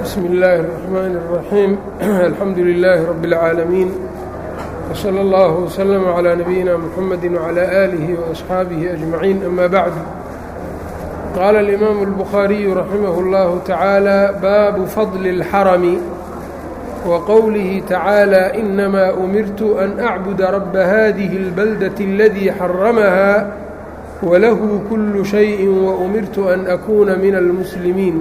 bsmi اllaahi الرaxmaan الraxiim alxamdu lilaahi rabi اlcaalamiin wslى اllah wslm عlى nabiyina mxamedi wعlى aalihi وaصxaabihi أجmaciin ama bacdu qaala اlimaamu الbukhaariyu raximah اllahu tacaala baabu fadli اlxarami wqowlihi tacaalى inamaa umirtu an acbuda raba hadihi اlbaldaة اladii xaramaha walahu kulu shayi waumirtu an akuuna min almuslimiin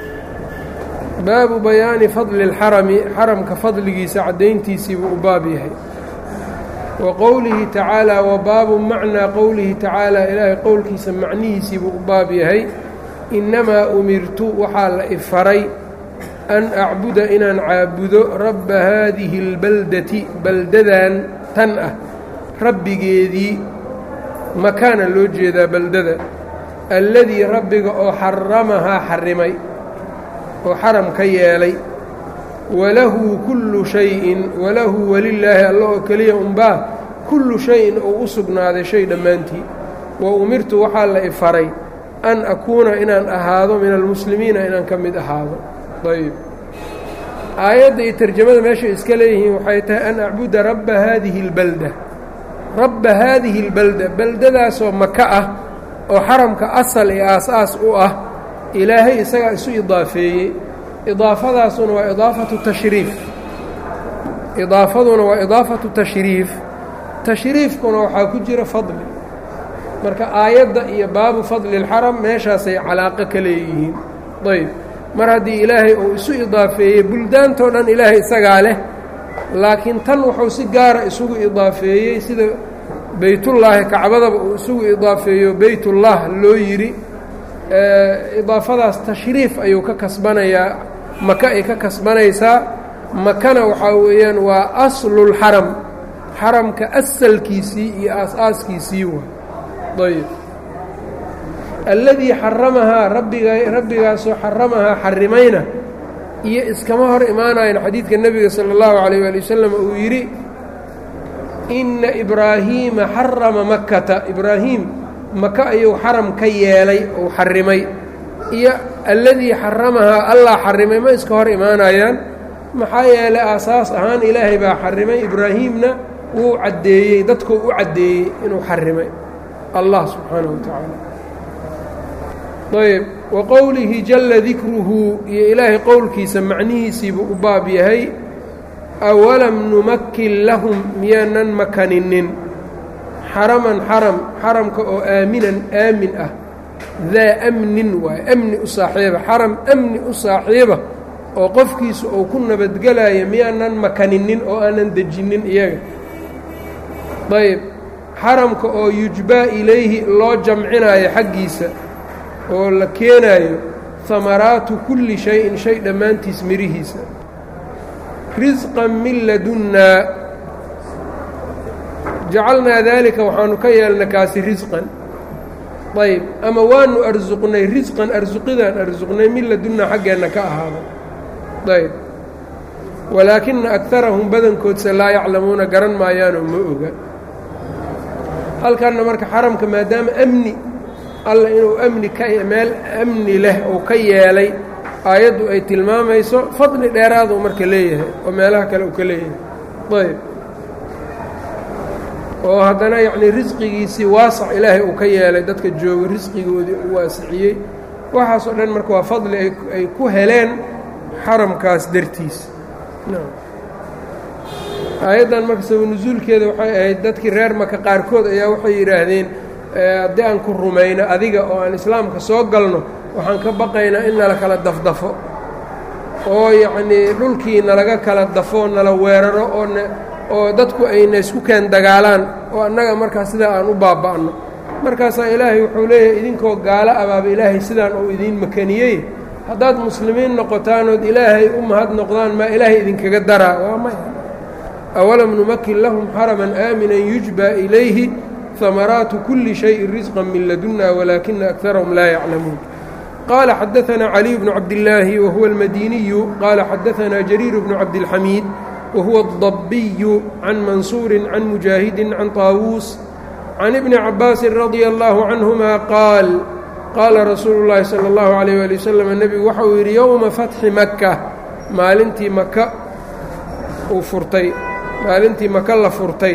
baabu bayaani fadli اlxarami xaramka fadligiisa caddayntiisii buu u baab yahay wa qowlihi tacaalaa wa baabu macnaa qowlihi tacaalaa ilaahay qowlkiisa macnihiisii buu u baab yahay innamaa umirtu waxaa la ifaray an acbuda inaan caabudo rabba haadihi اlbaldati baldadan tan ah rabbigeedii makaana loo jeedaa baldada alladii rabbiga oo xaramahaa xarimay oo xaram ka yeelay walahu kullu shayin walahu welilaahi alla oo keliya unbaa kullu shayin uu u sugnaaday shay dhammaantii wa umirtu waxaa la ifaray an akuuna inaan ahaado min almuslimiina inaan ka mid ahaado ayb aayadda iyo tarjamada meeshay iska leeyihiin waxay tahay an acbuda rabba haadihi اlbalda rabba haadihi اlbalda beldadaasoo maka ah oo xaramka asal ee aas-aas u ah ilaahay isagaa isu idaafeeyey idaafadaasuna waa idaafatu tashriif idaafaduna waa idaafatu tashriif tashriifkuna waxaa ku jira fadli marka aayadda iyo baabu fadli اlxaram meeshaasay calaaqo ka leeyihiin ayb mar haddii ilaahay uu isu idaafeeyey buldaantoo dhan ilaahay isagaa leh laakiin tan wuxuu si gaara isugu idaafeeyey sida beytullaahi kacbadaba uu isugu idaafeeyo beytullah loo yidhi idaafadaas tashriif ayuu ka kasbanayaa maka ay ka kasbanaysaa makana waxaa weeyaan waa aslulxaram xaramka asalkiisii iyo aas-aaskiisii waa ayb alladii xaramahaa rabbiga rabbigaasoo xaramahaa xarimayna iyo iskama hor imaanayan xadiidka nebiga sala allahu calayh waali wasalam uu yidhi inna ibraahiima xarama makkata ibraahiim maka ayuu xaram ka yeelay ou xarimay iyo alladii xaramahaa allah xarimay ma iska hor imaanayaan maxaa yeelay aasaas ahaan ilaahay baa xarimay ibraahiimna wuu caddeeyey dadkuu u caddeeyey inuu xarimay allah subxaanahu wa tacaala ayb wa qowlihi jalla dikruhu iyo ilaahay qowlkiisa macnihiisiibuu u baab yahay awalam numakin lahum miyaanan makaninin xaraman xaram xaramka oo aaminan aamin ah daa amnin waaye amni u saaxiiba xaram amni u saaxiiba oo qofkiisa uu ku nabadgelaya miyaanan makaninin oo aanan dejinin iyaga ayb xaramka oo yujbaa ilayhi loo jamcinayo xaggiisa oo la keenaayo hamaraatu kulli shay-in shay dhammaantiis mirihiisa risqan min ladunnaa jacalnaa daalika waxaanu ka yeelna kaasi risqan ayb ama waanu arsuqnay risqan arsuqidaan arsuqnay min ladunnaa xaggeenna ka ahaada ayb walaakina akarahum badankoodse laa yaclamuuna garan maayaanoo ma oga halkanna marka xaramka maadaama amni alla inuu amni ka meel amni leh uu ka yeelay aayaddu ay tilmaamayso fadli dheeraaduu marka leeyahay oo meelaha kale uu ka leeyahay ayb oo haddana yacnii risqigiisii waasac ilaahay uu ka yeelay dadka jooga risqigoodii uu waasiciyey waxaasoo dhan marka waa fadli ay ku heleen xaramkaas dartiis aayaddan marka sabanusuulkeeda waxay ahayd dadkii reer maka qaarkood ayaa waxay yidhaahdeen haddii aan ku rumayno adiga oo aan islaamka soo galno waxaan ka baqaynaa in nala kala dafdafo oo yacnii dhulkii nalaga kala dafo nala weeraro oo n oo dadku ayna isku keen dagaalaan oo annaga markaas sidaa aan u baaba'no markaasaa ilaahay wuxuu leeyahay idinkoo gaalo abaaba ilaahay sidaan uu idiin makaniyey haddaad muslimiin noqotaanood ilaahay u mahad noqdaan maa ilaahay idinkaga daraa waa maya awalam numakin lahum xaraman aaminan yujbaa ilayhi ثمراaت كuلi شhayءi رزقا min laduna wlaakina أكثarهm laa yعlamuun qاala xadaثna علي بن cabdاللaahi وhuوa الmadiniyu qاala xadaثna جرير بن cabdالxamيid وhuوa الضabiy عan maنsuuri عan muجاahidi عan طاawuس عan iبni cabاasi رadي الله عanهma qaal qaala rasuulu llaahi sala allahu calayh waali wasalam nebigu waxa uu yidhi yowma fatxi maka maalintii maka uu furtay maalintii maka la furtay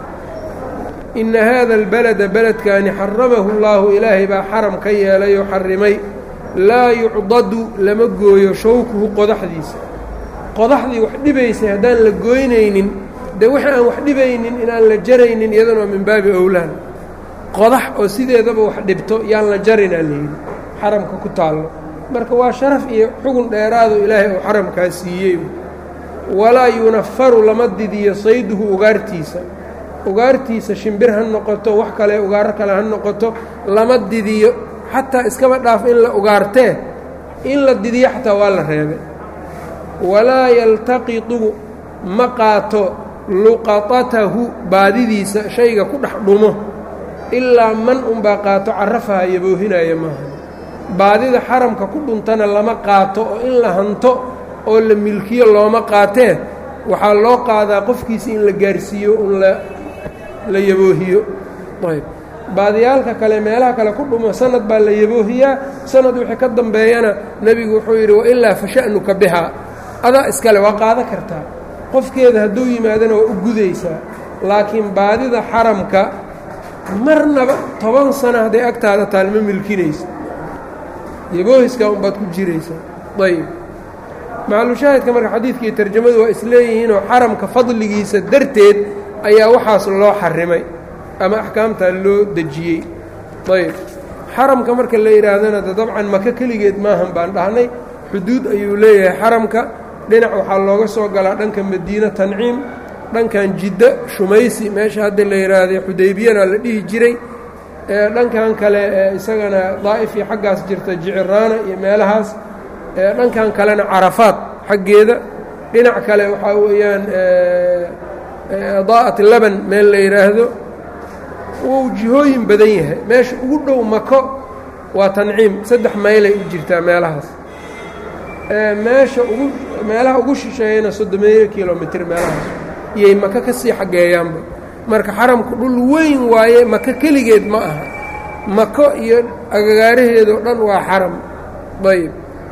inna haada albalada beledkaani xaramahu llaahu ilaahay baa xaram ka yeelay oo xarimay laa yucdadu lama gooyo shawkuhu qodaxdiisa qodaxdii wax dhibaysay haddaan la gooynaynin dee wixii aan wax dhibaynin inaan la jaraynin iyadana waa min baabi owlaan qodax oo sideedaba wax dhibto yaan la jarinaa layidhi xaramka ku taallo marka waa sharaf iyo xugun dheeraado ilaahay uu xaramkaa siiyey walaa yunafaru lama didiyo sayduhu ugaartiisa ugaartiisa shimbir ha noqoto wax kale ugaaro kale ha noqoto lama didiyo xataa iskaba dhaaf in la ugaartee in la didiyo xataa waa la reebay walaa yaltaqitu ma qaato luqatatahu baadidiisa shayga ku dhex dhumo ilaa man unbaa qaato carafaha yaboohinaya maaha baadida xaramka ku dhuntana lama qaato oo in la hanto oo la milkiyo looma qaatee waxaa loo qaadaa qofkiisa in la gaarsiiyo un la yaboohiyo ayb baadiyaalka kale meelaha kale ku dhumo sanad baa la yaboohiyaa sanad wixii ka dambeeyana nebigu wuxuu yidhi wailaa fa sha'nuka bihaa adaa iskale waa qaada kartaa qofkeeda hadduu yimaadana waa u gudaysaa laakiin baadida xaramka marnaba toban sano hadday agtaada taal ma milkinaysa yaboohiskaa unbaad ku jiraysaa ayb macalushaahidka marka xadiidka iyo tarjamadu waa isleeyihiinoo xaramka fadligiisa darteed ayaa waxaas loo xarimay ama axkaamtaa loo dejiyey ayb xaramka marka la yidhaahdana de dabcan maka keligeed maahan baan dhahnay xuduud ayuu leeyahay xaramka dhinac waxaa looga soo galaa dhanka madiine tanciim dhankan jiddo shumaysi meesha hadda la yidhaahday xudaybiyana la dhihi jiray dhankan kale isagana daa'if iyo xaggaas jirta jiciraana iyo meelahaas dhankan kalena carafaad xaggeeda dhinac kale waxaa weeyaan daa'at laban meel la yidhaahdo wuu jihooyin badan yahay meesha ugu dhow mako waa tanciim saddex maylay u jirtaa meelahaas meesha ugu meelaha ugu shisheeyana soddomeeyo kilomitr meelahaas iyay maka ka sii xaggeeyaanba marka xaramku dhul weyn waaye maka keligeed ma aha mako iyo agagaaraheedao dhan waa xaram ayb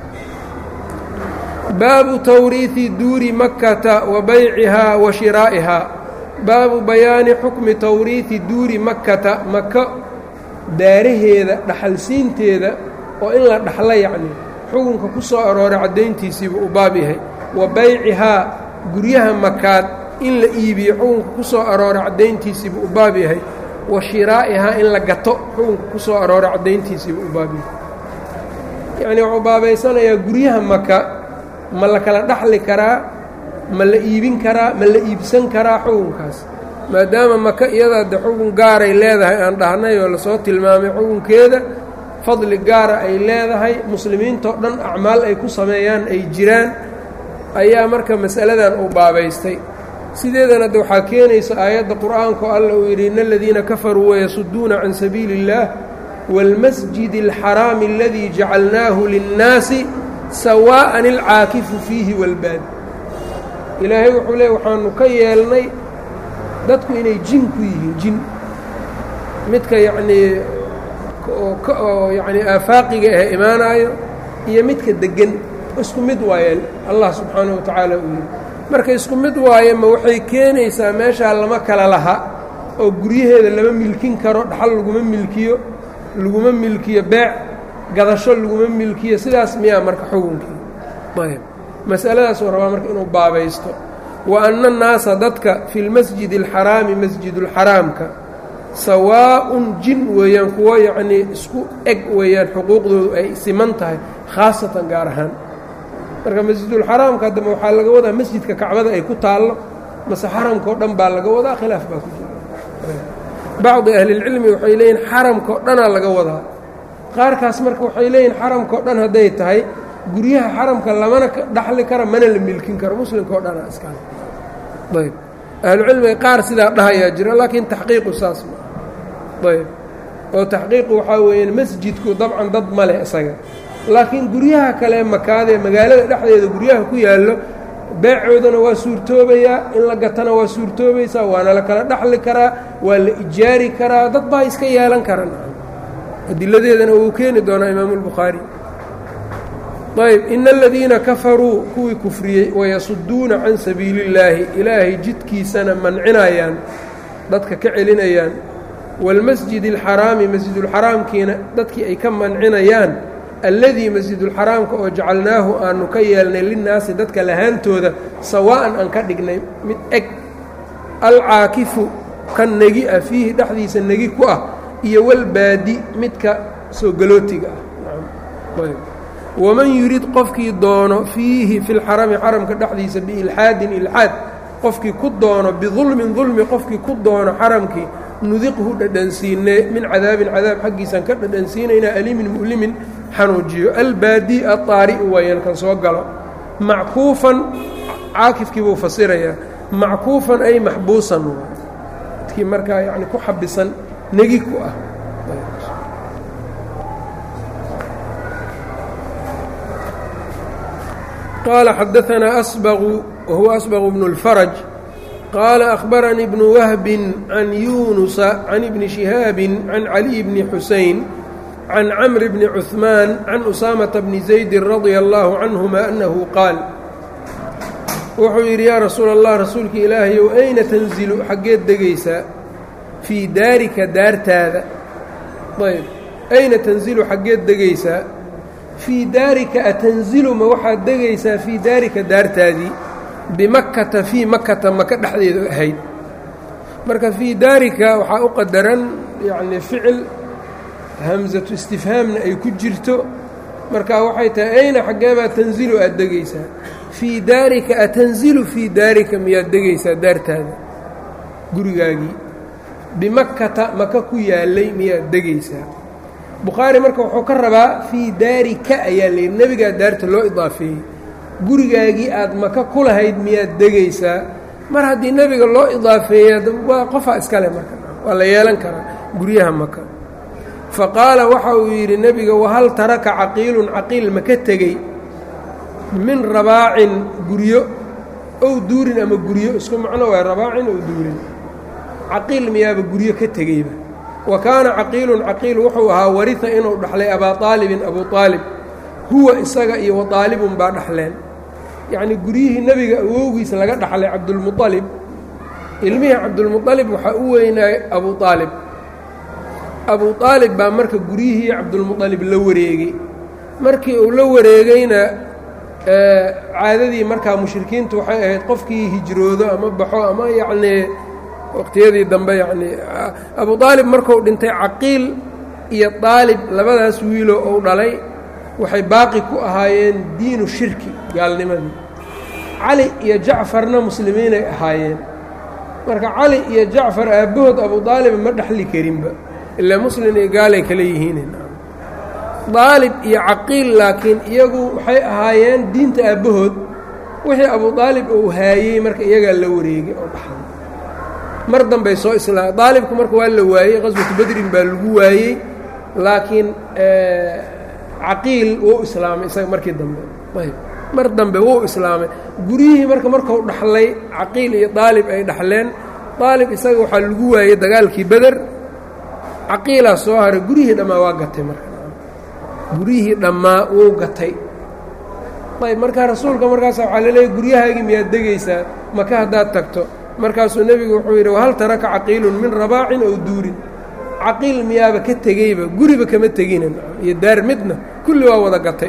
baabu tawriiثi duuri makkata wa baycihaa wa shiraa'ihaa baabu bayaani xukmi tawriiثi duuri makkata maka daaraheeda dhaxalsiinteeda oo in la dhaxla yacni xukunka ku soo arooray caddayntiisiiba u baab yahay wa baycihaa guryaha makaad in la iibiyo xukunka ku soo arooray caddayntiisiiba u baab yahay wa shiraa'ihaa in la gato xukunka ku soo arooray caddayntiisiiba u baab yahay yacnii wuxuu baabaysanayaa guryaha maka ma la kala dhaxli karaa ma la iibin karaa ma la iibsan karaa xukunkaas maadaama maka iyadaa de xukun gaaray leedahay aan dhahnay oo lasoo tilmaamay xukunkeeda fadli gaara ay leedahay muslimiintao dhan acmaal ay ku sameeyaan ay jiraan ayaa marka masaladan uu baabaystay sideedana de waxaa keenaysa aayadda qur'aanka oo alla uu yidhi ina aladiina kafaruu wayasuduuna can sabiili اllaah wاlmasjidi اlxaraami aladii jacalnaahu linnaasi sawaa'an ilcaakifu fiihi walbaad ilaahay wuxuu leey waxaanu ka yeelnay dadku inay jin ku yihiin jin midka yacnii oo yacnii aafaaqiga ah imaanaayo iyo midka deggan isku mid waaye allah subxaanahu wa tacaala uu yidhi marka isku mid waaye ma waxay keenaysaa meeshaa lama kala laha oo guryaheeda lama milkin karo dhaxal laguma milkiyo laguma milkiyo beec gadasho laguma milkiyo sidaas miyaa marka xukunkii ayb masaladaasuu rabaa marka inuu baabaysto wa anna annaasa dadka fi lmasjidi alxaraami masjidulxaraamka sawaa'un jin weeyaan kuwo yacnii isku eg weeyaan xuquuqdoodu ay siman tahay khaasatan gaar ahaan marka masjidulxaraamka haddama waxaa laga wadaa masjidka kacbada ay ku taallo mase xaramka oo dhan baa laga wadaa khilaaf baa ku jira bacdi ahlilcilmi waxay leeyihin xaramka oo dhanaa laga wadaa qaarkaas marka waxay leeyihin xaramka o dhan hadday tahay guryaha xaramka lamana dhaxli kara mana la milkin karo muslimka o dhanaa iskale ayb ahlucilmiga qaar sidaa dhahayaa jira laakiin taxqiiqu saas ma ayb oo taxqiiqu waxaa weeyaan masjidku dabcan dad ma leh isaga laakiin guryaha kale makaadee magaalada dhexdeeda guryaha ku yaallo beecoodana waa suurtoobayaa in la gatana waa suurtoobaysaa waana la kala dhaxli karaa waa la ijaari karaa dad baa iska yeelan karan adiladeedana wuu keeni doonaa imaamu lbukhaari ayb ina aladiina kafaruu kuwii kufriyey wayasuduuna can sabiili اllaahi ilaahay jidkiisana mancinayaan dadka ka celinayaan wاlmasjid اlxaraami masjidulxaraamkiina dadkii ay ka mancinayaan alladii masjidulxaraamka oo jacalnaahu aanu ka yeelnay linnaasi dadka lahaantooda sawaa'an aan ka dhignay mid eg alcaakifu kan negi ah fiihi dhexdiisa negi ku ah iyo walbaadi midka soo galootiga ah waman yurid qofkii doono fiihi fi lxarami xaramka dhexdiisa biilxaadin ilxaad qofkii ku doono bidulmin dulmi qofkii ku doono xaramkii nudiqhu dhadhansiinee min cadaabin cadaab xaggiisaan ka dhadhansiinaynaa alimin mu'limin xanuujiyo albaadi aطaari'u waayaan kan soo galo mackuufan caakifkii buu fasirayaa mackuufan ay maxbuusan dadkii markaa yani ku xabisan negi ku ah qaala xadaanaa asbaqu wahuwa asbaqu bnu اlfaraj qaala akhbaranii bnu wahbin can yuunusa can ibni shihaabin can caliy bni xuseyn can camr bni cuثmaan can usaamata bni zaydi radia allahu canhuma annahu qaal wuxuu yidhi yaa rasuula allah rasuulka ilaahayow ayna tanzilu xaggeed degaysaa fii daarika daartaada ayb ayna tanzilu xaggeed degaysaa fii daarika atanzilu ma waxaad degaysaa fii daarika daartaadii bimakkata fii makkata maka dhexdeedu ahayd marka fii daarika waxaa u qadaran yacni ficil hamsatu istifhaamna ay ku jirto marka waxay tahay ayna xaggeebaa tanzilu aad degaysaa fii daarika atanzilu fii daarika miyaad degaysaa daartaada gurigaagii bimakkata maka ku yaallay miyaad degaysaa bukhaari marka wuxuu ka rabaa fii daarika ayaa layidhi nebigaa daarta loo idaafeeyey gurigaagii aad maka ku lahayd miyaad degaysaa mar haddii nebiga loo idaafeeya waa qofaa iskale marka waa la yeelan karaa guryaha maka fa qaala waxa uu yidhi nebiga wahal taraka caqiilun caqiil ma ka tegey min rabaacin guryo ow duurin ama guryo isku macno waay rabaacin ow duurin caqiil miyaaba guryo ka tegeyba wa kaana caqiilun caqiil wuxuu ahaa warita inuu dhaxlay abaa aalibin abuu aalib huwa isaga iyo wa aalibun baa dhaxleen yacnii guryihii nebiga awowgiisa laga dhaxlay cabdulmualib ilmihii cabdulmualib waxaa u weynaayay abuu aalib abuu aalib baa marka guryihii cabdulmualib la wareegay markii uu la wareegayna caadadii markaa mushrikiintu waxay ahayd qofkii hijroodo ama baxo ama yacnii waqtiyadii dambe yacnii abuu aalib marku dhintay caqiil iyo aalib labadaas wiilo ou dhalay waxay baaqi ku ahaayeen diinu shirki gaalnimadii cali iyo jacfarna muslimiinay ahaayeen marka cali iyo jacfar aabbahood abuu aalib ma dhexli karinba ilaa muslim iyo gaalay kala yihiin daalib iyo caqiil laakiin iyagu waxay ahaayeen diinta aabbahood wixii abuu aalib uu haayey marka iyagaa la wareegay oo dhaxlay mar dambay soo islaam daalibku marka waa la waayey qaswatu badrin baa lagu waayey laakiin caqiil wuu islaamay isaga markii dambe ayb mar dambe wuu islaamay guryihii marka markuu dhaxlay caqiil iyo daalib ay dhaxleen daalib isaga waxaa lagu waayey dagaalkii beder caqiilaa soo haray guryihii dhammaa waa gatay marka guryihii dhammaa wuu gatay ayb markaa rasuulka markaas waxaa laleeyahy guryahaagii miyaad degaysaa maka haddaad tagto markaasuu nebigu wuxuu yidhi wahal taraka caqiilun min rabaacin ow duurin caqiil miyaaba ka tegeyba guriba kama tegina iyo daar midna kulli waa wada gatay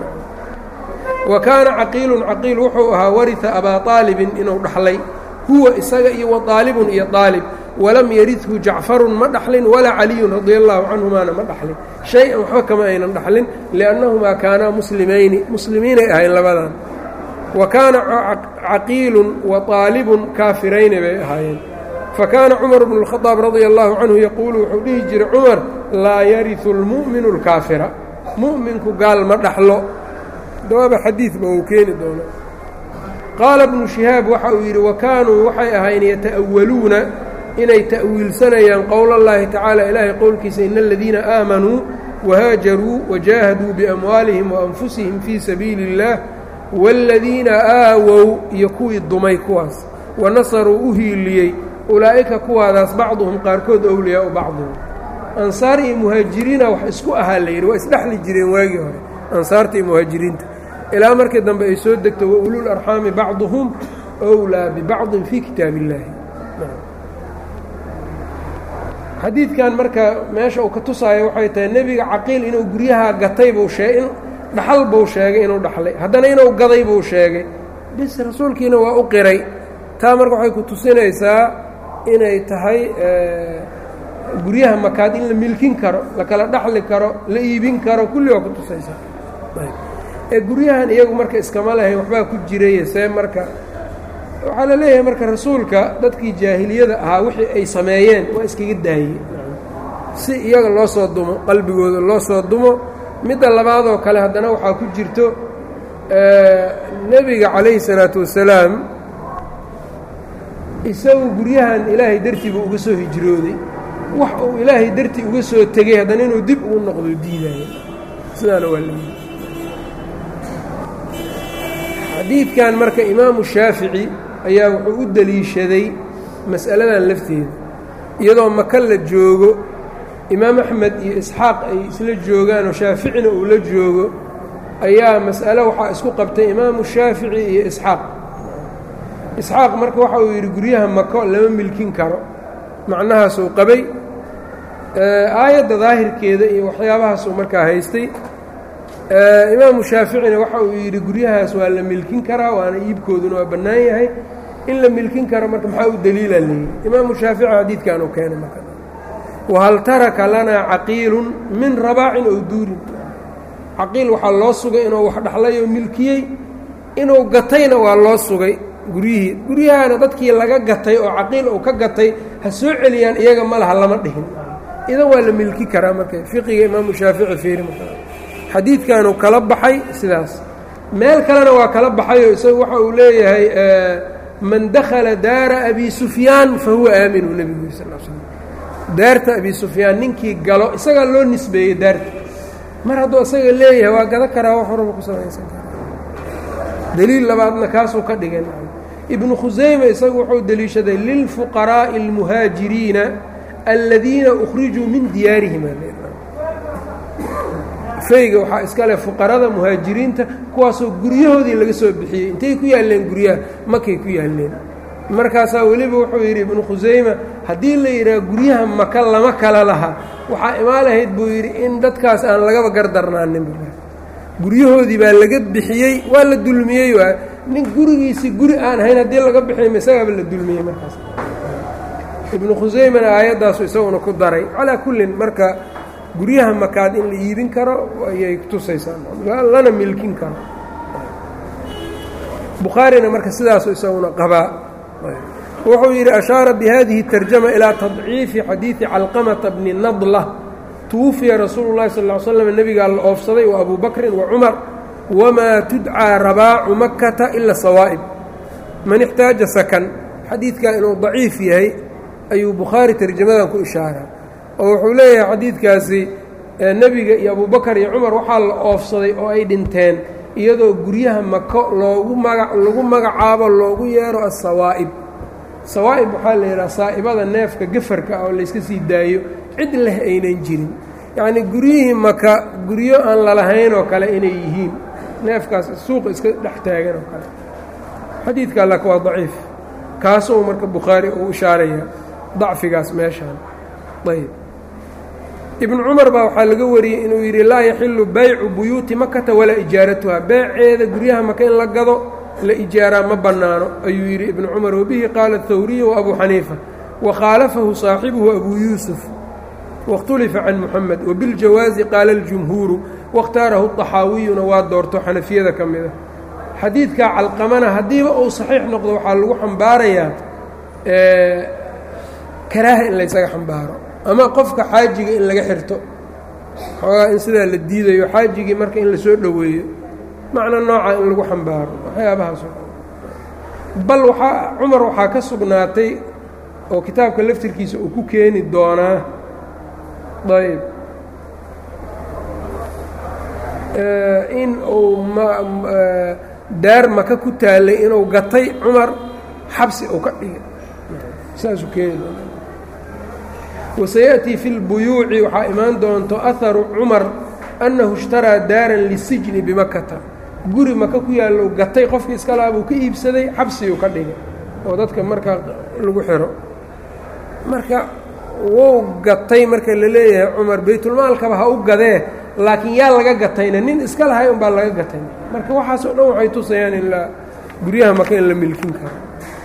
wa kaana caqiilun caqiil wuxuu ahaa warita abaa aalibin inuu dhaxlay huwa isaga iyo wa aalibun iyo aalib walam yaridhu jacfarun ma dhaxlin walaa caliyun radia allaahu canhumaana ma dhaxlin shay-an waxba kama aynan dhaxlin liannahumaa kaanaa muslimayni muslimiinay ahayn labadan wa kaana caqiilun wa aalibun kaafirayni bay ahaayeen fa kaana cumar bnu اlkhadaab radia allahu canhu yaquulu wuxuu dhihi jiray cumar laa yariu اlmu'minu اlkaafira mu'minku gaal ma dhaxlo dawaaba xadiidba uu keeni doono qaala bnu shihaab waxa uu yidhi wa kaanuu waxay ahayn yata'awaluuna inay ta'wiilsanayaan qowl اllahi tacaala ilaahay qowlkiisa ina aladiina aamanuu wahaajaruu wajaahaduu biamwaalihim waanfusihim fii sabiili اllah wاladiina aawow iyo kuwii dumay kuwaas wanasaruu u hiiliyey ulaa'ika kuwaadaas bacduhum qaarkood owliyaau bacdihim ansaar iyo muhaajiriina wax isku ahaa la yidhi waa isdhexli jireen waagii hore ansaarta iyo muhaajiriinta ilaa markii dambe ay soo degto wa ulul arxaami bacduhum wlaa bibacdin fii kitaab illaahi xadiidkan marka meesha uu ka tusaayo waxay tahay nebiga caqiil inuu guryaha gatay buu shee in dhaxal buu sheegay inuu dhaxlay haddana inuu gaday buu sheegay bis rasuulkiina waa u qiray taa marka waxay ku tusinaysaa inay tahay guryaha makaad in la milkin karo la kala dhaxli karo la iibin karo kulli waa ku tusaysaa ee guryahan iyagu marka iskama lahayn waxbaa ku jiraya see marka waxaa la leeyahay marka rasuulka dadkii jaahiliyada ahaa wixii ay sameeyeen waa iskaga daayey si iyaga loo soo dumo qalbigooda loo soo dumo midda labaadoo kale haddana waxaa ku jirto nebiga calayhi salaatu wasalaam isagu guryahan ilaahay dartii buu uga soo hijrooday wax uu ilaahay dartii uga soo tegey haddana inuu dib ugu noqdo diidaayo sidaana waa la yidhi xadiidkan marka imaamu shaafici ayaa wuxuu u deliishaday mas'aladan lafteeda iyadoo maka la joogo imaam axmed iyo isxaaq ay isla joogaan oo shaaficina uu la joogo ayaa mas'alo waxaa isku qabtay imaamu shaafici iyo isxaaq isxaaq marka waxa uu yidhi guryaha mako lama milkin karo macnahaasuu qabay aayadda daahirkeeda iyo waxyaabahaasuu markaa haystay imaamu shaaficina waxa uu yidhi guryahaas waa la milkin karaa waana iibkooduna waa bannaan yahay in la milkin karo marka maxaa u daliila layidhi imaamu shaafici xadiidkan uu keenay marka wahal taraka lanaa caqiilun min rabaacin ow duurin caqiil waxaa loo sugay inuu wax dhaxlay oo milkiyey inuu gatayna waa loo sugay guryihii guryahana dadkii laga gatay oo caqiil uu ka gatay ha soo celiyaan iyaga ma laha lama dhihin idan waa la milki karaa marka fiqiga imaamu shaafici fiiri marka xadiidkanuu kala baxay sidaas meel kalena waa kala baxayoo isagu waxa uu leeyahay man dakhala daara abi sufyaan fa huwa aaminu nebigu yiri sal l slm daarta abi sufyaan ninkii galo isagaa loo nisbeeyey daarta mar hadduu isaga leeyahay waa gado karaa wax horaba ku samaysan karaa deliil labaadna kaasuu ka dhigay ibnu khusayme isagu wuxuu deliishaday lilfuqaraa'i اlmuhaajiriina aladiina ukhrijuu min diyaarihim fayga waxaa iska leh fuqarada muhaajiriinta kuwaasoo guryahoodii laga soo bixiyey intay ku yaalleen guryaha makay ku yaalleen markaasaa weliba wuxuu yidhi ibnu khusayma haddii la yidhaha guryaha maka lama kala laha waxaa imaan lahayd buu yidhi in dadkaas aan lagaba gardarnaaninba guryahoodii baa laga bixiyey waa la dulmiyey waa nin gurigiisii guri aan ahayn haddii laga bixiyay isagaaba la dulmiyey markaas ibnu khusaymana aayaddaasu isaguna ku daray calaa kullin marka guryaha makaad in la iibin karo ayay tusaysaa lana milkin karo bukhaarina marka sidaasu isaguna qabaa wuxuu yidhi ashaara bihadihi tarjama ilaa tadciifi xadiidi calqamata bni nadla twufiya rasuulu llahi sal ll ly slam nebigaa la oofsaday wa abu bakrin wa cumar wamaa tudcaa rabaacu makkata ila sawaa'ib man ixtaaja sakan xadiidkaa inuu daciif yahay ayuu bukhaari tarjamadan ku ishaaraa oo wuxuu leeyahay xadiidkaasi nebiga iyo abubakar iyo cumar waxaa la oofsaday oo ay dhinteen iyadoo guryaha mako loogu maga lagu magacaabo loogu yeero asawaa'ib sawaa'ib waxaa la yidhaha saa'ibada neefka gafarka ah oo layska sii daayo cid leh aynan jirin yacnii guryihii maka guryo aan lalahayn oo kale inay yihiin neefkaas suuqa iska dhex taagan oo kale xadiidka lak waa daciif kaasuu marka bukhaari uu ishaaraya dacfigaas meeshaan ayb ibnu cumar baa waxaa laga wariyey inuu yidhi laa yaxilu baycu buyuuti makata walaa ijaaratuha beeceeda guryaha maka in la gado la ijaaraa ma bannaano ayuu yidhi ibnu cumar wabihi qaala hawriyu wa abuu xaniifa wakhaalafahu saaxibuhu abuu yuusuf waاkhtulifa can muxamed wabiاljawaazi qaala اljumhuuru waاkhtaarahu طaxaawiyuna waa doorto xanafiyada ka mid a xadiidkaa calqamana haddiiba uu saxiix noqdo waxaa lagu xambaarayaa karaaha in laysaga xambaaro ama qofka xaajiga in laga xirto xoogaa in sidaa la diidayo xaajigii marka in lasoo dhoweeyo macna nooca in lagu xambaaro waxyaabahaas bal waxaa cumar waxaa ka sugnaatay oo kitaabka laftirkiisa uu ku keeni doonaa ayb in uu daar maka ku taalay inuu gatay cumar xabsi uu ka dhigay saasuu keeni doonaa wasayaأtii fi اlbuyuuci waxaa imaan doonto aharu cumar annahu ishtaraa daaran lisijni bimakata guri maka ku yaallo gatay qofkii iska lahaa buu ka iibsaday xabsiguu ka dhigay oo dadka markaa lagu xiro marka wou gatay marka la leeyahay cumar baytulmaalkaba ha u gadee laakiin yaa laga gatayna nin iska lahay unbaa laga gatay marka waxaasoo dhan waxay tusayaan in la guryaha maka in la milkin karo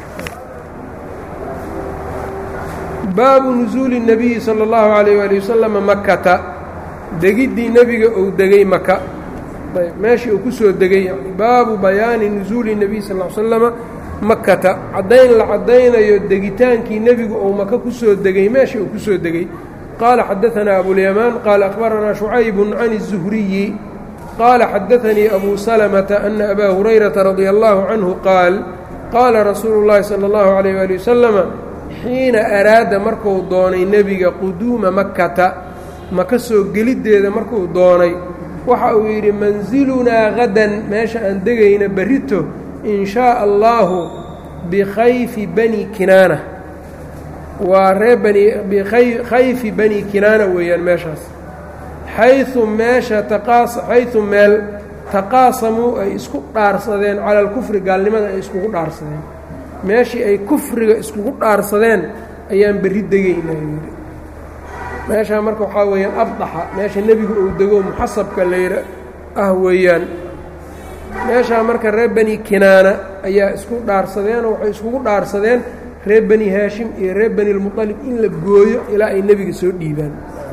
baabu nusuuli الnabiyi salى اllahu عalayh ali wasalama makata degiddii nebiga uu degay maka ayb meeshii uu ku soo degay yani baabu bayaani nusuuli الnabiy sal ll slama makata caddayn la caddaynayo degitaankii nebigu uu maka ku soo degay meeshii uu ku soo degay qaala xadaثanaa abulyamaan qaala akhbaranaa shucayb can الzuhriyi qaala xadaثanii abu salmata ana abaa hurayrata radia allahu canhu qaal qaala rasuulu اllahi salى اllahu عalayh ali wasalama xiina araada markuu doonay nebiga quduuma makkata maka soo geliddeeda markuu doonay waxa uu yidhi mansilunaa hadan meesha aan degayna berrito in shaa allaahu bikhayfi bani kinaana waa ree bani bikhayfi bani kinaana weeyaan meeshaas xayu meesha taqaas xaysu meel taqaasamuu ay isku dhaarsadeen cala alkufri gaalnimada ay iskugu dhaarsadeen meeshii ay kufriga iskugu dhaarsadeen ayaan berri degaynaa yidhi meeshaa marka waxaa weeyaan abdaxa meesha nebigu uu dego muxasabka layra ah weeyaan meeshaa marka reer bani kinaana ayaa isku dhaarsadeenoo waxay iskugu dhaarsadeen reer bani haashim iyo reer bani lmuطalib in la gooyo ilaa ay nebiga soo dhiibaan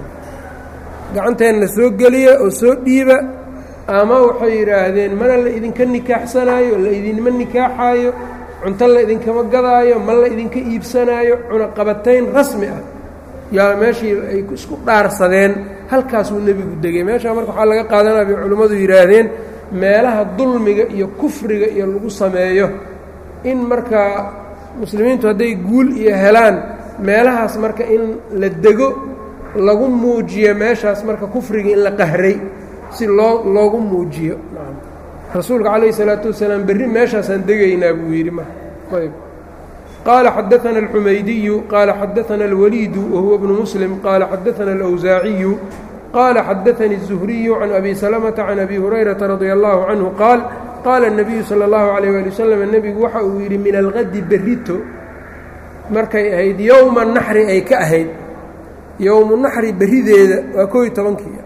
gacanteenna soo geliya oo soo dhiiba ama waxay yidhaahdeen mana la idinka nikaaxsanaayo la idinma nikaaxaayo cunto la idinkama gadaayo ma la idinka iibsanaayo cunaqabatayn rasmi ah yaa meeshii ay isku dhaarsadeen halkaasuu nebigu degay meeshaa marka waxaa laga qaadanaya bay culimmadu yidhaahdeen meelaha dulmiga iyo kufriga iyo lagu sameeyo in markaa muslimiintu hadday guul iyo helaan meelahaas marka in la dego lagu muujiyo meeshaas marka kufriga in la qahray si loo loogu muujiyo rasuulka calayhi salaatu wasalaam berri meeshaasaan degaynaa buu yidhi ma ayb qaala xadaana alxumaydiyu qaala xadaana alwaliidu wahuwa bnu muslim qaala xadaana alawsaaciyu qaala xadaanii الzuhriyu can abi salamata can abi hurayrata radia allahu canhu qaal qaala الnabiyu salى اllahu alayh ali wasalam nebigu waxa uu yidhi min alqadi berrito markay ahayd yowma naxri ay ka ahayd yowmu naxri berrideeda waa kooiy tobankii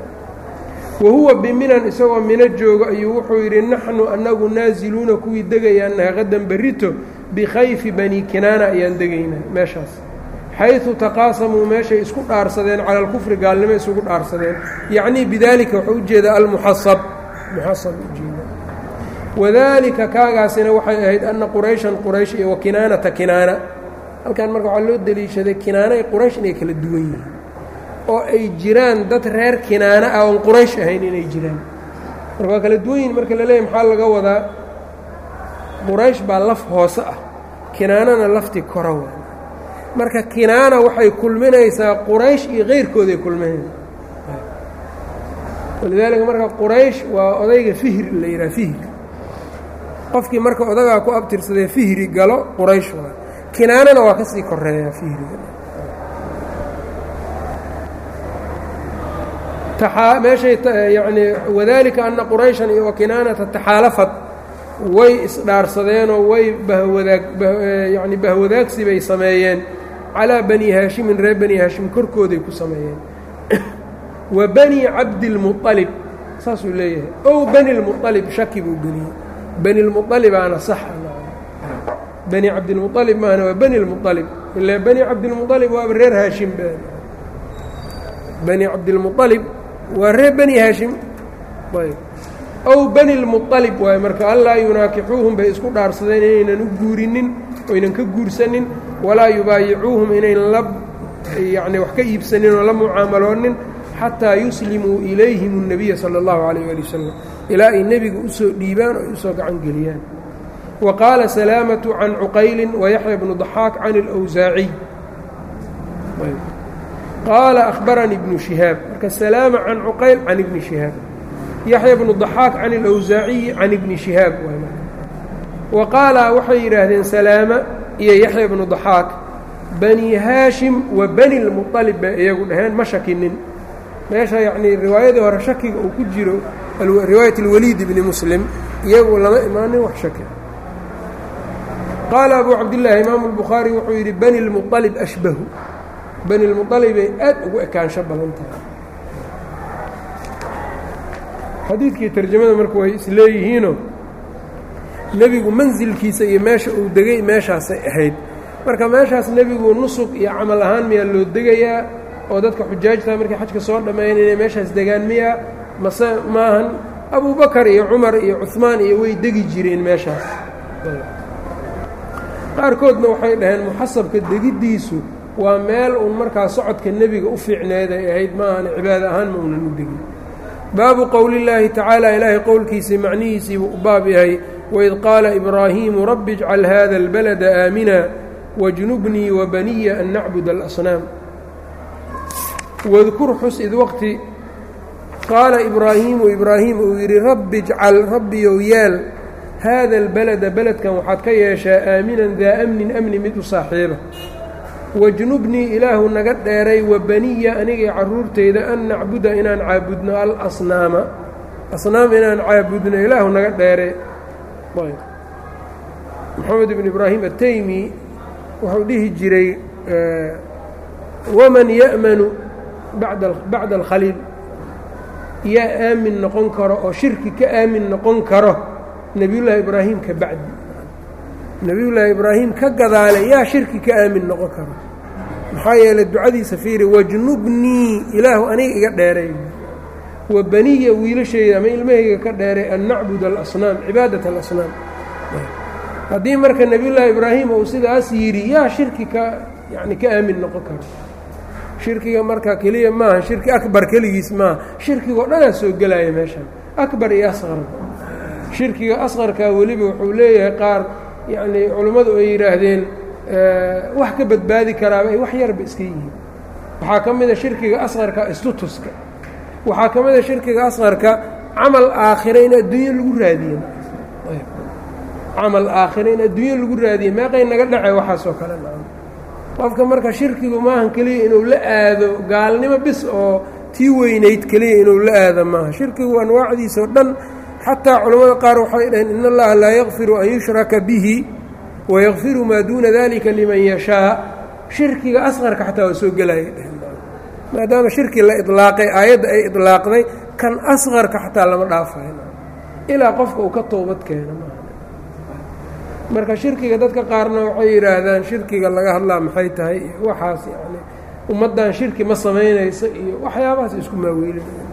wahuwa biminan isagoo mino joogo ayuu wuxuu yidhi naxnu annagu naasiluuna kuwii degayaanaha qadan berrito bikhayfi bani kinaana ayaan degaynaa meeshaas xaysu taqaasamuu meeshay isku dhaarsadeen cala alkufri gaalnimo isugu dhaarsadeen yacnii bidaalika wuxuu ujeedaa almuxasab muxasab ujeeda wadaalika kaagaasina waxay ahayd anna qurayshan quraysh iyo wa kinaanata kinaana halkan marka waxaa loo deliishaday kinaana iyo quraysh inay kala duwan yihiin oo ay jiraan dad reer kinaana ah oon quraysh ahayn inay jiraan marka waa kala duwan yihin marka la leeyahy maxaa laga wadaa quraysh baa laf hoose ah kinaanana laftii kora waa marka kinaana waxay kulminaysaa quraysh iyo keyrkooday kulminaysaa walidaalika marka quraysh waa odayga fihri la yidhaha fihri qofkii marka odagaa ku abtirsadee fihri galo quraysh waa kinaanana waa ka sii koreeyaa fihriga meeshay yacnii wadaalika anna qurayshan iyo wakinaanata taxaalafad way isdhaarsadeenoo way bahwadaag yacni bahwadaagsi bay sameeyeen calaa bani haashimin reer bani haashim korkooday ku sameeyeen wa bani cabdilmuطalib saasuu leeyahay ow bani lmuطalib shaki buu geliyey bani lmuطalibaana saxa bani cabdilmuطalib maahana waa bani lmuطalib ilaa bani cabdilmuطalib waaba reer haashim bani cabdilmuطalib waa reer bani haashim ayb ow bani lmuطalib waaye marka allaa yunaakixuuhum bay isku dhaarsadeen inaynan u guurinin oynan ka guursanin walaa yubaayicuuhum inayn la yacni wax ka iibsanin oo la mucaamaloonin xataa yuslimuu ilayhim الnabiya salى اllahu عalayh ali wasalam ilaa ay nebiga usoo dhiibaan oo ay usoo gacan geliyaan wa qaala salaamatu can cuqayli wayaxya bnu ضaxaak can اlأwsaaciy qaala akhbaranii ibnu shihaab marka salaama can cuqayl can ibni shihaab yaxya bnu ضaxaak can اlawsaaciyi can ibni shihaab wa qaala waxay yidhaahdeen salaama iyo yaxya bnu ضaxaak bani haashim wa bani lmuطalib bay iyagu dhaheen ma shakinin meesha yacnii riwaayadii hore shakiga uu ku jiro riwaayat اlwaliid bni muslim iyagu lama imaanin wax shaki qaala abu cabdillaahi imaamu اlbukhaari wuxuu yidhi bani lmuطalib ashbahu bani lmuطalibay aad ugu ekaansho badan tahay xadiidkii tarjamada marka way isleeyihiinoo nebigu mansilkiisa iyo meesha uu degay meeshaasay ahayd marka meeshaas nebigu nusug iyo camal ahaan miyaa loo degayaa oo dadka xujaajta markay xajka soo dhammeeyan inay meeshaas degaan miyaa mase maahan abubakar iyo cumar iyo cuhmaan iyo way degi jireen meeshaas qaarkoodna waxay dhaheen muxasabka degiddiisu waa meel uun markaa socodka nebiga u fiicneed ay ahayd maahan cibaado ahaan ma uunan u degin baabu qowli llaahi tacaala ilaahay qowlkiisii macnihiisiibuu u baab yahay waid qaala ibraahiimu rabbi ijcal hada albalada aamina wajnubnii wabaniya an nacbud alasnaam wadkur xus id waqti qaala ibraahiimu ibraahim uu yidhi rabbi ijcal rabbiyow yeel haada albalada beledkan waxaad ka yeeshaa aaminan daa amnin amni mid u saaxiiba wajnubnii ilaahu naga dheeray wa baniya anigay carruurtayda an nacbuda inaan caabudno alasnaama asnaam inaan caabudno ilaahu naga dheere moxamed ibn ibraahim ataymi wuxuu dhihi jiray waman ya'manu bacda alkhaliil yaa aamin noqon karo oo shirki ka aamin noqon karo nebiyullaahi ibraahim ka bacdi nebiyullaahi ibraahim ka gadaale yaa shirki ka aamin noqon karo maxaa yeelay ducadiisa fiiri wajnubnii ilaahu aniga iga dheeray wa baniya wiilashayda ama ilmahayga ka dheeray an nacbud alasnaam cibaadat alasnaam haddii marka nebiyullaahi ibraahim uu sidaas yidhi yaa shirki ka yani ka aamin noqon karo shirkiga marka keliya maaha shirki akbar keligiis maaha shirkigao dhanaa soo gelaya meeshan akbar iyo asqar shirkiga asqarkaa weliba wuxuu leeyahay qaar yacnii culummadu ay yidhaahdeen wax ka badbaadi karaaba ay wax yarba iska yihiin waxaa ka mida shirkiga asqarka istutuska waxaa ka mida shirkiga asqarka camal aakhira in adduunyo lagu raadiye camal aakhira in adduunyo lagu raadiye meeqay naga dhace waxaasoo kale qofka marka shirkigu maahan keliya inuu la aado gaalnimo bis oo tii weynayd keliya inuu la aado maaha shirkigu anwaacdiisao dhan xataa culammada qaar waxay dhaheen in allaha laa yakfiru an yushraka bihi wayakfiru maa duuna dalika liman yashaa shirkiga asqarka xataa waa soo gelaya dheheen maadaama shirki la idlaaqay aayadda ay idlaaqday kan asqarka xataa lama dhaafayo ilaa qofka uu ka toobad keeno maaha marka shirkiga dadka qaarna waxay yidhaahdaan shirkiga laga hadlaa maxay tahay iyo waxaas yani ummaddan shirki ma samaynayso iyo waxyaabahaas isku maaweelinaya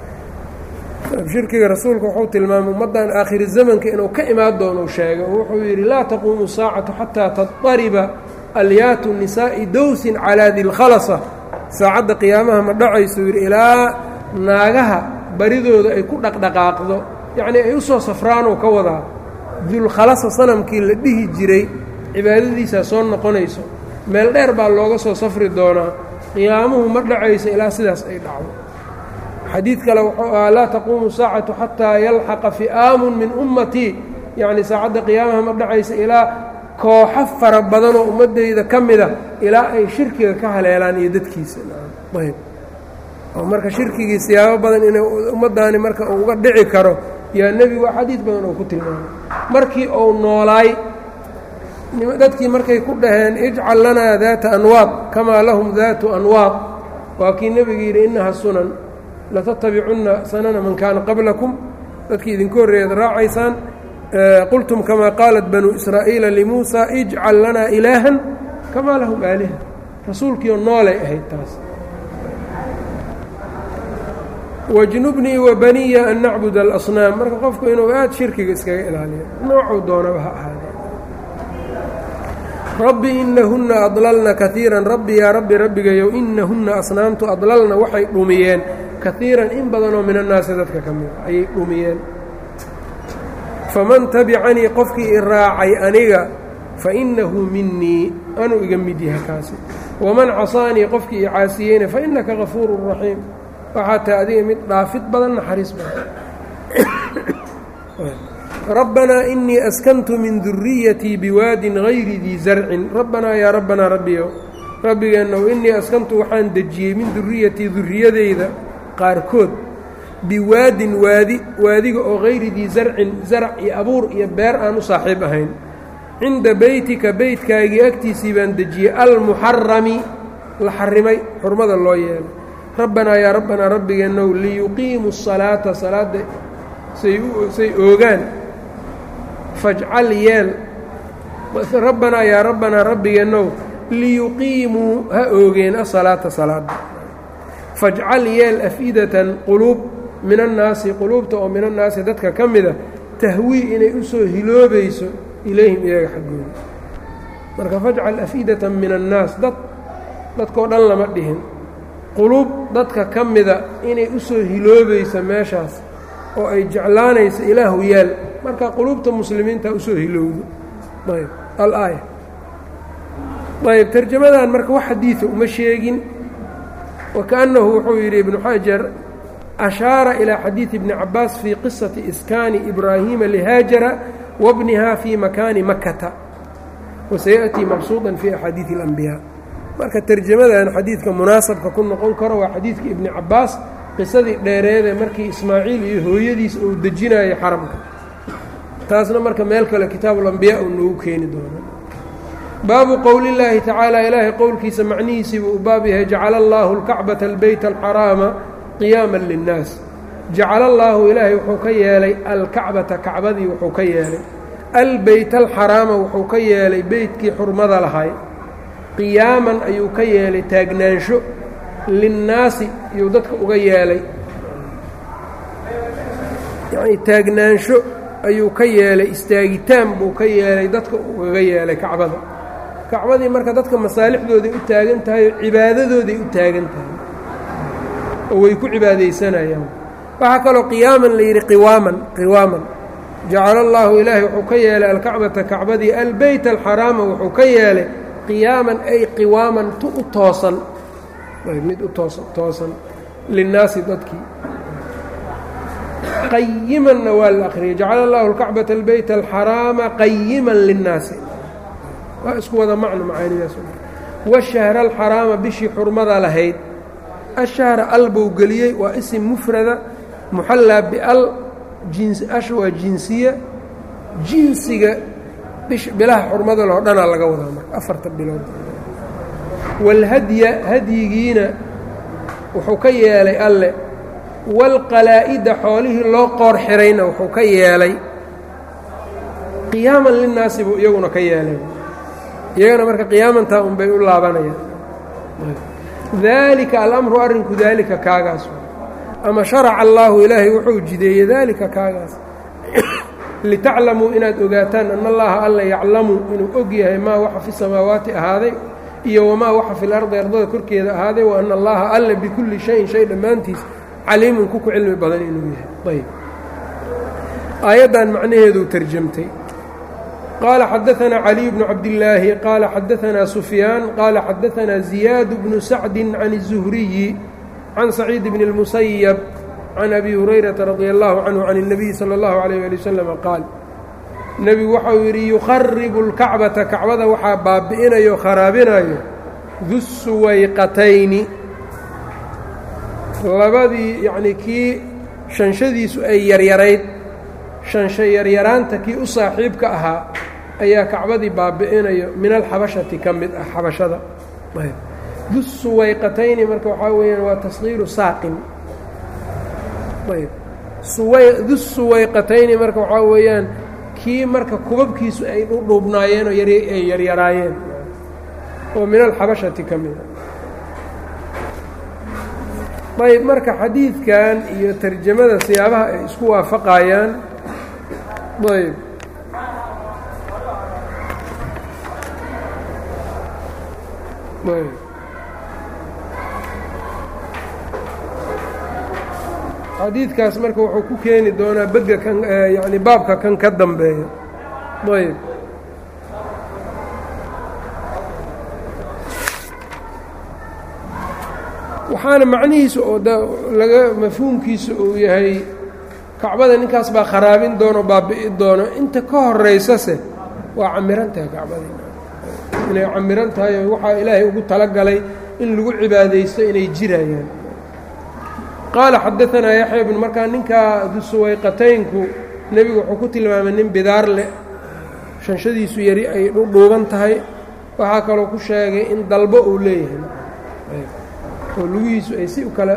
shirkiga rasuulku wuxuu tilmaamay ummaddan aakhiri zamanka inuu ka imaan doonou sheegay oo wuxuu yidhi laa taquumu saacatu xataa tadariba alyaatu nisaa'i dowsin calaa dilkhalasa saacadda qiyaamaha ma dhacaysuu yidhi ilaa naagaha baridooda ay ku dhaqdhaqaaqdo yacnii ay u soo safraanuu ka wadaa dulkhalasa sanamkii la dhihi jiray cibaadadiisaa soo noqonayso meel dheer baa looga soo safri doonaa qiyaamuhu ma dhacayso ilaa sidaas ay dhacdo xadiid kale wuxuu ahaa laa taquumu saacatu xataa yalxaqa fi'aamun min ummatii yacni saacadda qiyaamaha ma dhacaysa ilaa kooxo fara badanoo ummaddayda ka mida ilaa ay shirkiga ka haleelaan iyo dadkiisa ayb oo marka shirkigii siyaabo badan inay ummaddaani marka uu uga dhici karo yaa nebigu xadiid badan uu ku tilmaamay markii uu noolaay dadkii markay ku dhaheen ijcal lanaa daata anwaad kamaa lahum daatu anwaad waa kii nebigu yidhi innaha sunan latattabicunna sanana man kaana qablakum dadkii idinku horreeyaad raacaysaan qultum kamaa qaalat banuu israa'iila limuusa ijcal lanaa ilaahan kamaa lahum aaliha rasuulkiioo noolay ahayd taas wajnubnii wa baniya an nacbud alasnaam marka qofku inuu aad shirkiga iskaga ilaaliyo noocuu doonaba ha ahaadee rabbi inahunna adlalna kaiiran rabbi yaa rabbi rabbigayow inahunna asnaamtu adlalna waxay dhumiyeen kaiiran in badanoo min annaasi dadka ka mida ayay dhumiyeen faman tabicanii qofkii i raacay aniga fa innahu minii anuu iga mid yahay kaasi waman casaanii qofkii i caasiyeyna fa innaka gafuurun raxiim waxaa tahay adiga mid dhaafid badan naxariis badan rabbanaa inii askantu min duriyatii biwaadin gayri dii zarcin rabbanaa yaa rabbanaa rabbiyo rabbigeennow innii askantu waxaan dejiyey min duriyatii duriyadeyda qaarkood biwaadin waadi waadiga oo hayri dii zarcin zarac iyo abuur iyo beer aan u saaxiib ahayn cinda beytika beytkaagii agtiisii baan dejiyey almuxarami la xarimay xurmada loo yeelay rabbanaa yaa rabbanaa rabbigeennow liyuqiimuu salaata salaadda say oogaan fajcal yeel rabbanaa yaa rabbanaa rabbigeennow liyuqiimuu ha oogeen asalaata salaada fajcal yeel af'idatan quluub min annaasi quluubta oo min annaasi dadka ka mida tahwii inay u soo hiloobayso ilayhim iyaga xaggooda marka fajcal af'idatan min annaas dad dadkao dhan lama dhihin quluub dadka ka mida inay u soo hiloobayso meeshaas oo ay jeclaanayso ilaahu yeel marka quluubta muslimiinta usoo hilowdo ayb alaaya ayb tarjamadan marka wax xadiida uma sheegin wakaأnnahu wuxuu yidhi ibnu xajar ashaara ilىa xadiidi ibni cabaas fii qisati iskaani ibraahiima lihaajara wabniha fii makaani makata wasayaأtii mabsuuطa fii axaadiiثi اlanbiyaa marka tarjamadan xadiidka munaasabka ku noqon karo waa xadiidka ibni cabaas qisadii dheereedee markii ismaaciil iyo hooyadiis uu dejinayay xaramka taasna marka meel kale kitaabulambiyaa uu noogu keeni doona baabu qowli llaahi tacaala ilaahay qowlkiisa macnihiisiibuu u baab yahay jacala allaahu alkacbata albeyta alxaraama qiyaama linnaas jacala allaahu ilaahay wuxuu ka yeelay alkacbata kacbadii wuxuu ka yeelay albeyta alxaraama wuxuu ka yeelay beytkii xurmada lahay qiyaaman ayuu ka yeelay taagnaansho linnaasi iyuu dadka uga yeelay yacnii taagnaansho ayuu ka yeelay istaagitaan buu ka yeelay dadka ugaga yeelay kacbada kacbadii marka dadka masaalixdooday u taagan tahay oo cibaadadooday u taagan tahay oo way ku cibaadaysanayaan waxaa kaloo qiyaaman la yidhi qiwaaman qiwaaman jacala allaahu ilaahay wuxuu ka yeelay alkacbata kacbadii albeyt alxaraama wuxuu ka yeelay qiyaaman ay qiwaaman tu u toosan mid u toosan toosan linnaasi dadkii qayimanna waa la akhriyay jacala allahu alkacbata albeyt alxaraama qayiman linnaasi waa isku wada macno macaanidaas washahra alxaraama bishii xurmada lahayd ashahra al buu geliyey waa isim mufrada muxallaa bial ash waa jinsiya jinsiga bilaha xurmada loo dhanaa laga wadaa marka afarta bilood waalhadya hadyigiina wuxuu ka yeelay alle waalqalaa'ida xoolihii loo qoor xirayna wuxuu ka yeelay qiyaaman linnaasi buu iyaguna ka yeelay iyagana marka qiyaamantaa unbay u laabanayaan daalika alamru arrinku daalika kaagaas ama sharaca allaahu ilaahay wuxuu jideeyey daalika kaagaas litaclamuu inaad ogaataan ana allaha alla yaclamu inuu og yahay maa waxa fi samaawaati ahaaday iyo wamaa waxa fi lardi ardada korkeeda ahaaday wa ana allaha alla bikulli shayin shay dhammaantiis caliimun ku ku cilmi badan inuu yahay ayb aayaddan macnaheeduu tarjamtay qaala xadaanaa caliy bnu cabdillaahi qaala xadaanaa sufyaan qaala xadaanaa ziyaadu bnu sacdi can الzuhriyi can saciid bni اlmusayab can abi hurayrata radi allahu canhu can الnabiyi salى اllahu alayh ali wasalam qaal nebigu waxau yidhi yukharibu اlkacbata kacbada waxaa baabi'inayo kharaabinayo du suwayqatayni labadii yacnii kii shanshadiisu ay yaryarayd shansha yaryaraanta kii u saaxiibka ahaa ayaa kacbadii baabi'inayo min alxabashati ka mid ah xabashada du suwayqatayni marka waxaa weeyaan waa tasqiiru saaqin ayb du suwayqatayni marka waxaa weeyaan kii marka kubabkiisu ay dhudhuubnaayeen oo ay yaryaraayeen oo min alxabashati ka mid a ayb marka xadiidkan iyo tarjamada siyaabaha ay isku waafaqayaan ayb ayb xadiidkaas marka wuxuu ku keeni doonaa begga kan yani baabka kan ka dambeeya ayb waxaana macnihiisa oo laga mafhuumkiisa uu yahay kacbada ninkaas baa kharaabin doono baabi'i doono inta ka horaysase waa camirantaha kacbadii inay camiran tahay oo waxaa ilaahay ugu talagalay in lagu cibaadaysto inay jirayaan qaala xadaanaa yaxya bn markaa ninkaa dusuwayqataynku nebigu wuxuu ku tilmaamay nin bidaar leh shanshadiisu yari ay dhuuban tahay waxaa kaloo ku sheegay in dalbo uu leeyahay oo lugihiisu ay si ukala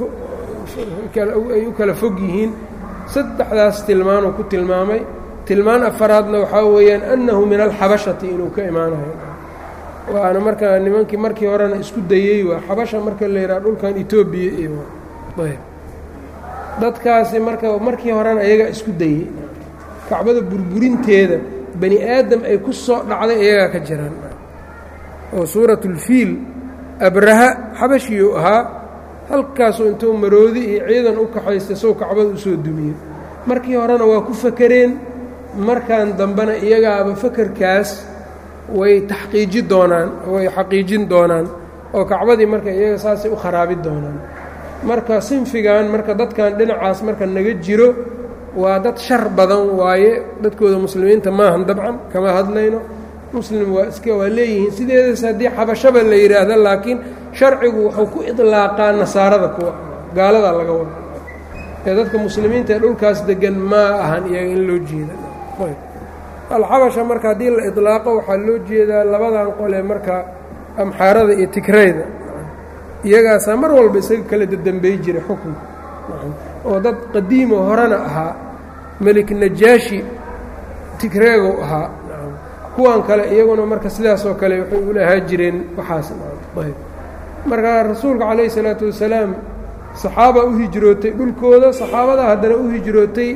ay u kala fog yihiin saddexdaas tilmaanuu ku tilmaamay tilmaan afaraadna waxaa weeyaan annahu min alxabashati inuu ka imaanayo waana markaa nimankii markii horena isku dayey waa xabasha marka la yidhaha dhulkan etoobiya iyo ayb dadkaasi marka markii horena iyagaa isku dayey kacbada burburinteeda bani aadam ay ku soo dhacday iyagaa ka jiraan oo suuratulfiil abraha xabashiyuu ahaa halkaasuu intuu maroodi iyo ciidan u kaxaystay sow kacbada usoo dumiyey markii horena waa ku fakereen markan dambena iyagaaba fakerkaas way taxqiiji doonaan way xaqiijin doonaan oo kacbadii marka iyaga saasay u kharaabi doonaan marka sinfigan marka dadkan dhinacaas marka naga jiro waa dad shar badan waaye dadkooda muslimiinta maahan dabcan kama hadlayno muslim waa iska waa leeyihiin sideedas haddii xabashaba la yidhaahda laakiin sharcigu wuxuu ku idlaaqaa nasaarada kuwa gaaladaa laga wada ee dadka muslimiinta ee dhulkaas degan maa ahan iyaga in loo jeeda alxabasha marka haddii la idlaaqo waxaa loo jeedaa labadan qole marka amxaarada iyo tigrayda iyagaasaa mar walba isaga kala dadambey jiray xukunka oo dad qadiimo horena ahaa melik najaashi tigreegow ahaa kuwan kale iyaguna marka sidaasoo kale waxay ula ahaa jireen waxaas marka rasuulka calayhi salaatu wasalaam saxaaba u hijrootay dhulkooda saxaabada haddana u hijrootay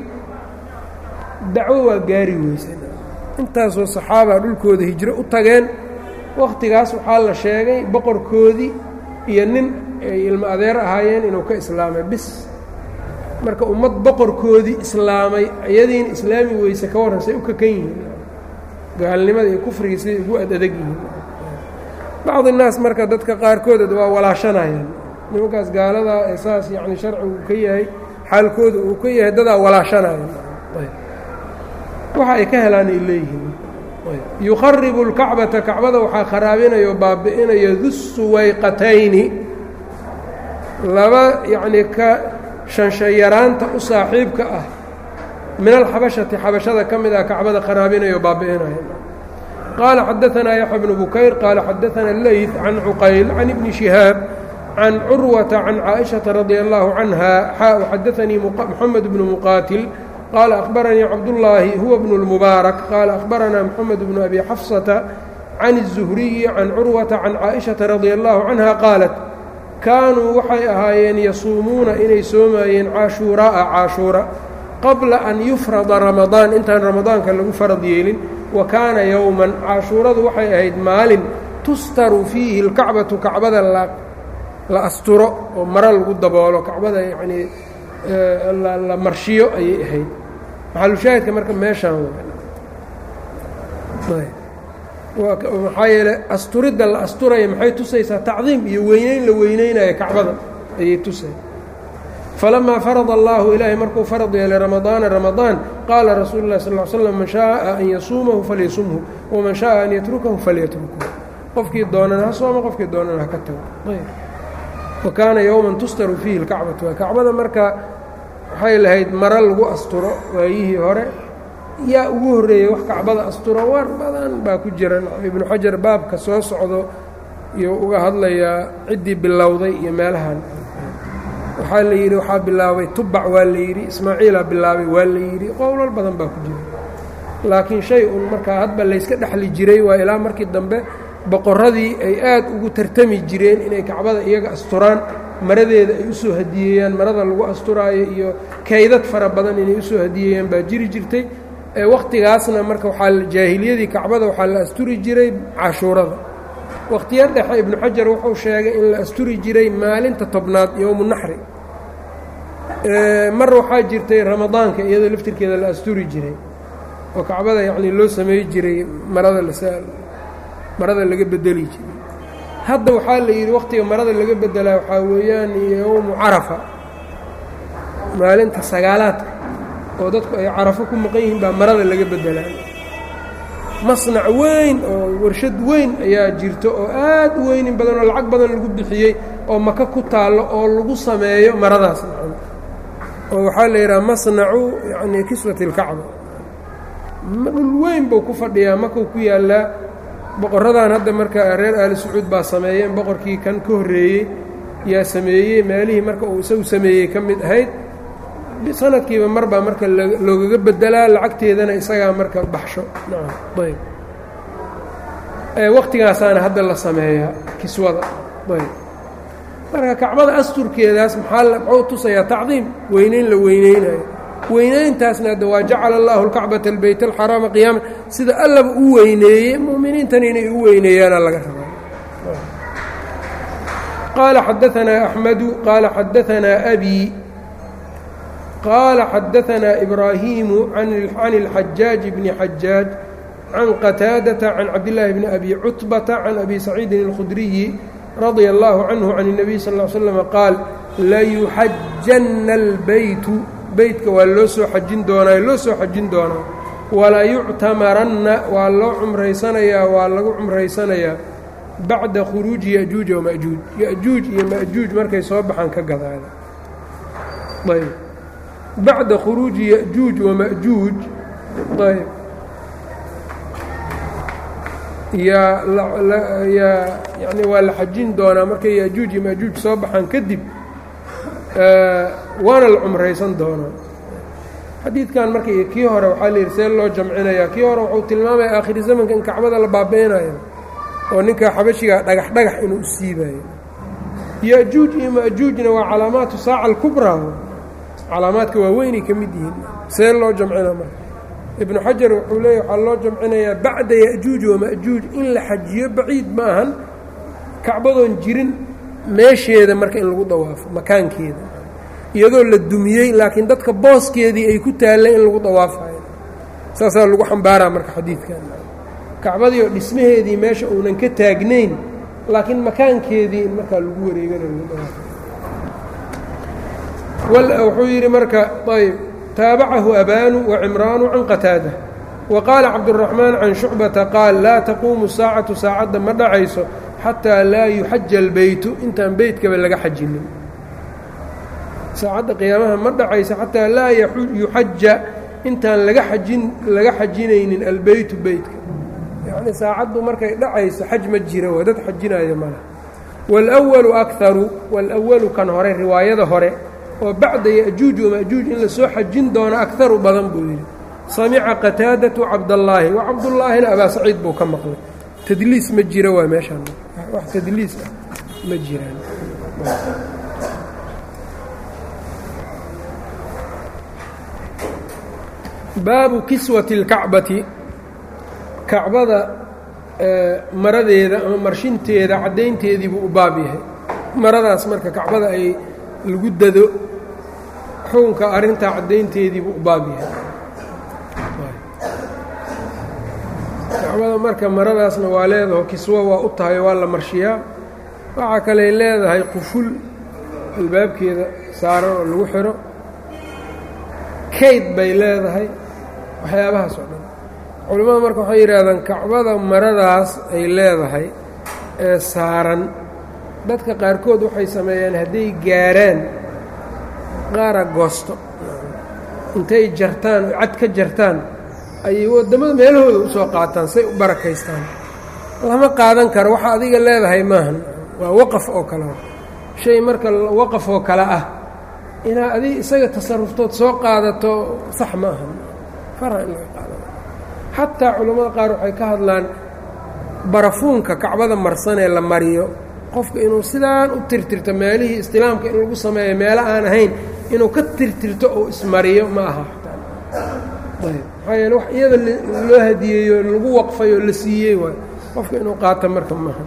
dacwo waa gaari weysan intaasoo saxaaba dhulkooda hijro u tageen wakhtigaas waxaa la sheegay boqorkoodii iyo nin ay ilmo adeer ahaayeen inuu ka islaamay bis marka ummad boqorkoodii islaamay iyadiina islaami weyse ka warran say u kakan yihiin gaalnimada iyo kufrigii siday ugu ad adag yihiin bacdi naas marka dadka qaarkood waa walaashanayaan nimankaas gaaladaa ee saas yacni sharcigu ka yahay xaalkooda uu ka yahay dadaa walaashanaya waxa ay ka helaan ay leeyihiin yukharibu اlkacbata kacbada waxaa kharaabinayo baabi'inayo dusuwayqatayni laba yacnii ka shanshayaraanta u saaxiibka ah min alxabashati xabashada ka mid ah kacbada kharaabinayo baabi'inayo qaala xadaanaa yaxya bnu bukayr qaala xadaana leyt can cuqayl can ibni shihaab can curwata can caaئiشhaةa radi allahu canha xaa xadaanii moxamed bnu muqaatil qaala akhbaranii cabdullaahi huwa bnu اlmubaarak qaala akhbaranaa moxamed bnu abi xafsata can الzuhriyi can curwata can caaئiشhaةa radi allahu canha qaalat kaanuu waxay ahaayeen yasuumuuna inay soomaayeen caashuuraa'a caashuura qabla an yufrada ramadaan intaan ramadaanka lagu farad yeelin wa kaana yowman caashuuradu waxay ahayd maalin tustaru fiihi اlkacbatu kacbada la asturo oo maro lagu daboolo kacbada yacnii la marshiyo ayay ahayd maxalushaahidka marka meeshaan maxaa yeele asturidda la asturaya maxay tusaysaa tacdiim iyo weyneyn la weyneynayo kacbada ayay tusay falamaa farada allaahu ilaahay markuu farad yeelay ramadaana ramadaan qaala rasuulu lah sal l slam man shaaa an yasuumahu falyasumhu waman shaaa an yatrukahu falyatrukhu qofkii doonana ha sooma qofkii doonana ha ka tago wakaana yowman tustaru fiihi اlkacbatu kacbada marka waxay lahayd maro lagu asturo waayihii hore yaa ugu horreeyey wax kacbada asturo war badan baa ku jira ibnu xajar baabka soo socdo iyo uga hadlayaa ciddii bilowday iyo meelahan waxaa la yidhi waxaa bilaabay tubac waa la yidhi ismaaciilaa bilaabay waa la yidhi qowlal badan baa ku jira laakiin shay un markaa hadba layska dhexli jiray waa ilaa markii dambe boqorradii ay aad ugu tartami jireen inay kacbada iyaga asturaan maradeeda ay u soo hadiyeeyaan marada lagu asturaayo iyo kaydad fara badan inay usoo hadiyeeyaan baa jiri jirtay ee wakhtigaasna marka waxaa jaahiliyadii kacbada waxaa la asturi jiray cashuurada wakhtiya dhexe ibnu xajar wuxuu sheegay in la asturi jiray maalinta tobnaad yowmu naxri mar waxaa jirtay ramadaanka iyadoo laftirkeeda la asturi jiray oo kacbada yacnii loo sameey jiray marada marada laga bedeli jiray hadda waxaa la yidhi wakhtiga marada laga bedelaa waxaa weeyaan yowmu carafa maalinta sagaalaadka oo dadku ay carafo ku maqan yihiin baa marada laga bedelaa masnac weyn oo warshad weyn ayaa jirto oo aad u weynin badan oo lacag badan lagu bixiyey oo maka ku taallo oo lagu sameeyo maradaas oo waxaa la yidhaha masnacu yani kiswati اlkacba dhul weyn buu ku fadhiyaa makau ku yaallaa boqoradan hadda marka reer aali sacuud baa sameeyeen boqorkii kan ka horreeyey yaa sameeyey meelihii marka uu isagu sameeyey ka mid ahayd sanadkiiba mar baa marka loogaga bedelaa lacagteedana isagaa marka baxsho nacam ayb waqtigaasaana hadda la sameeyaa kiswada ayb marka kacbada asturkeedaas maxaa muxuu tusayaa tacdiim weyneyn la weyneynayo weyneyntaasna hadda waa jacala allahu alkacbata albeyt alxaraama qiyaama sida allaba u weyneeyey mu'miniintana inay u weyneeyaana laga rabaa qaala xadaanaa axmedu qaala xadaanaa abi qaala xadaanaa ibraahiimu can اlxajaaji bni xajaaj can qataadata can cabdillaahi bni abi cutbata can abi saciidin اlkhudriyi radia allahu canhu can الnabiy sal ll slm qaal layuxajanna اlbeytu beytka waa loo soo xajin doonaa loo soo xajin doonaa wala yuctamaranna waa loo cumraysanayaa waa lagu cumraysanayaa bacda khuruuji yajuuja wamajuuj yajuuj iyo majuuj markay soo baxaan ka gadaada ayb bacda khuruuji yajuuj wamajuuj ayb yaa yaa yani waa la xajin doonaa markay yajuuj iyo majuuj soo baxaan kadib waana la cumraysan doonaa xadiidkan marka iyo kii hore waxaa la yidhi see loo jamcinayaa kii hore wuxuu tilmaamaya aakhiri zamanka in kacbada la baabeynayo oo ninka xabashiga dhagax dhagax inuu u siibayo yajuuj iyo majuujna waa calaamaatu saaca alkubraa calaamaadka waaweynay ka mid yihiin see loo jamcina marka ibnu xajar wuxuu leeya waxaa loo jamcinayaa bacda yajuuj wamajuuj in la xajiyo baciid ma ahan kacbadoon jirin meesheeda marka in lagu dawaafo makaankeeda iyadoo la dumiyey laakiin dadka booskeedii ay ku taalleen in lagu dawaafayo saasaa lagu xambaaraa marka xadiidkan kacbadii oo dhismaheedii meesha uunan ka taagnayn laakiin makaankeedii in markaa lagu wareegana lagu dawaafayo wuxuu yidhi marka ayb taabacahu abaanu wacimraanu can qataada wa qaala cabduraxmaan can shucbata qaal laa taquumu saacatu saacadda ma dhacayso xataa laa yuxaja albeytu intaan beytkaba laga xajinin saacadda qiyaamaha ma dhacayso xataa laa yuxaja intaan laga ajin laga xajinaynin albeytu beytka yacnii saacaddu markay dhacayso xaj ma jira waa dad xajinaayo male wاlأwalu akaru wاlأwalu kan hore riwaayada hore oo bacda yajuuj wamajuuj in lasoo xajin doono akaru badan buu yidhi samica qataadatu cabdallaahi wa cabdullaahina abaa saciid buu ka maqlay tadliis ma jira waa meeshaan wax tadliis ah ma jiraan baabu kiswati اlkacbati kacbada maradeeda ama marshinteeda caddaynteedii buu u baab yahay maradaas marka kacbada ay lagu dado xukunka arrintaa caddaynteedii buu u baab yahay kacbada marka maradaasna waa leedaho kiswo waa u tahay waa la marshiyaa waxaa kaley leedahay quful albaabkeeda saaran oo lagu xiro kayd bay leedahay waxyaabahaas oo dhan culimmada marka waxay yidhaahdaan kacbada maradaas ay leedahay ee saaran dadka qaarkood waxay sameeyaan hadday gaaraan qaara goosto intay jartaan oo cad ka jartaan ayay waddamada meelahooda u soo qaataan say u barakaystaan lama qaadan karo waxa adiga leedahay maahan waa waqaf oo kale shay marka waqaf oo kale ah inaad adig isaga tasaruftood soo qaadato sax ma ahan fara in laga qaadano xataa culammada qaar waxay ka hadlaan barafuunka kacbada marsan ee la mariyo qofka inuu sidaan u tirtirto meelihii istilaamka in lagu sameeyo meelo aan ahayn inuu ka tirtirto oo ismariyo ma aha ayb maxaa yeele wax iyada loo hadiyeeyo lagu waqfay oo la siiyey waay qofka inuu qaato marka maaha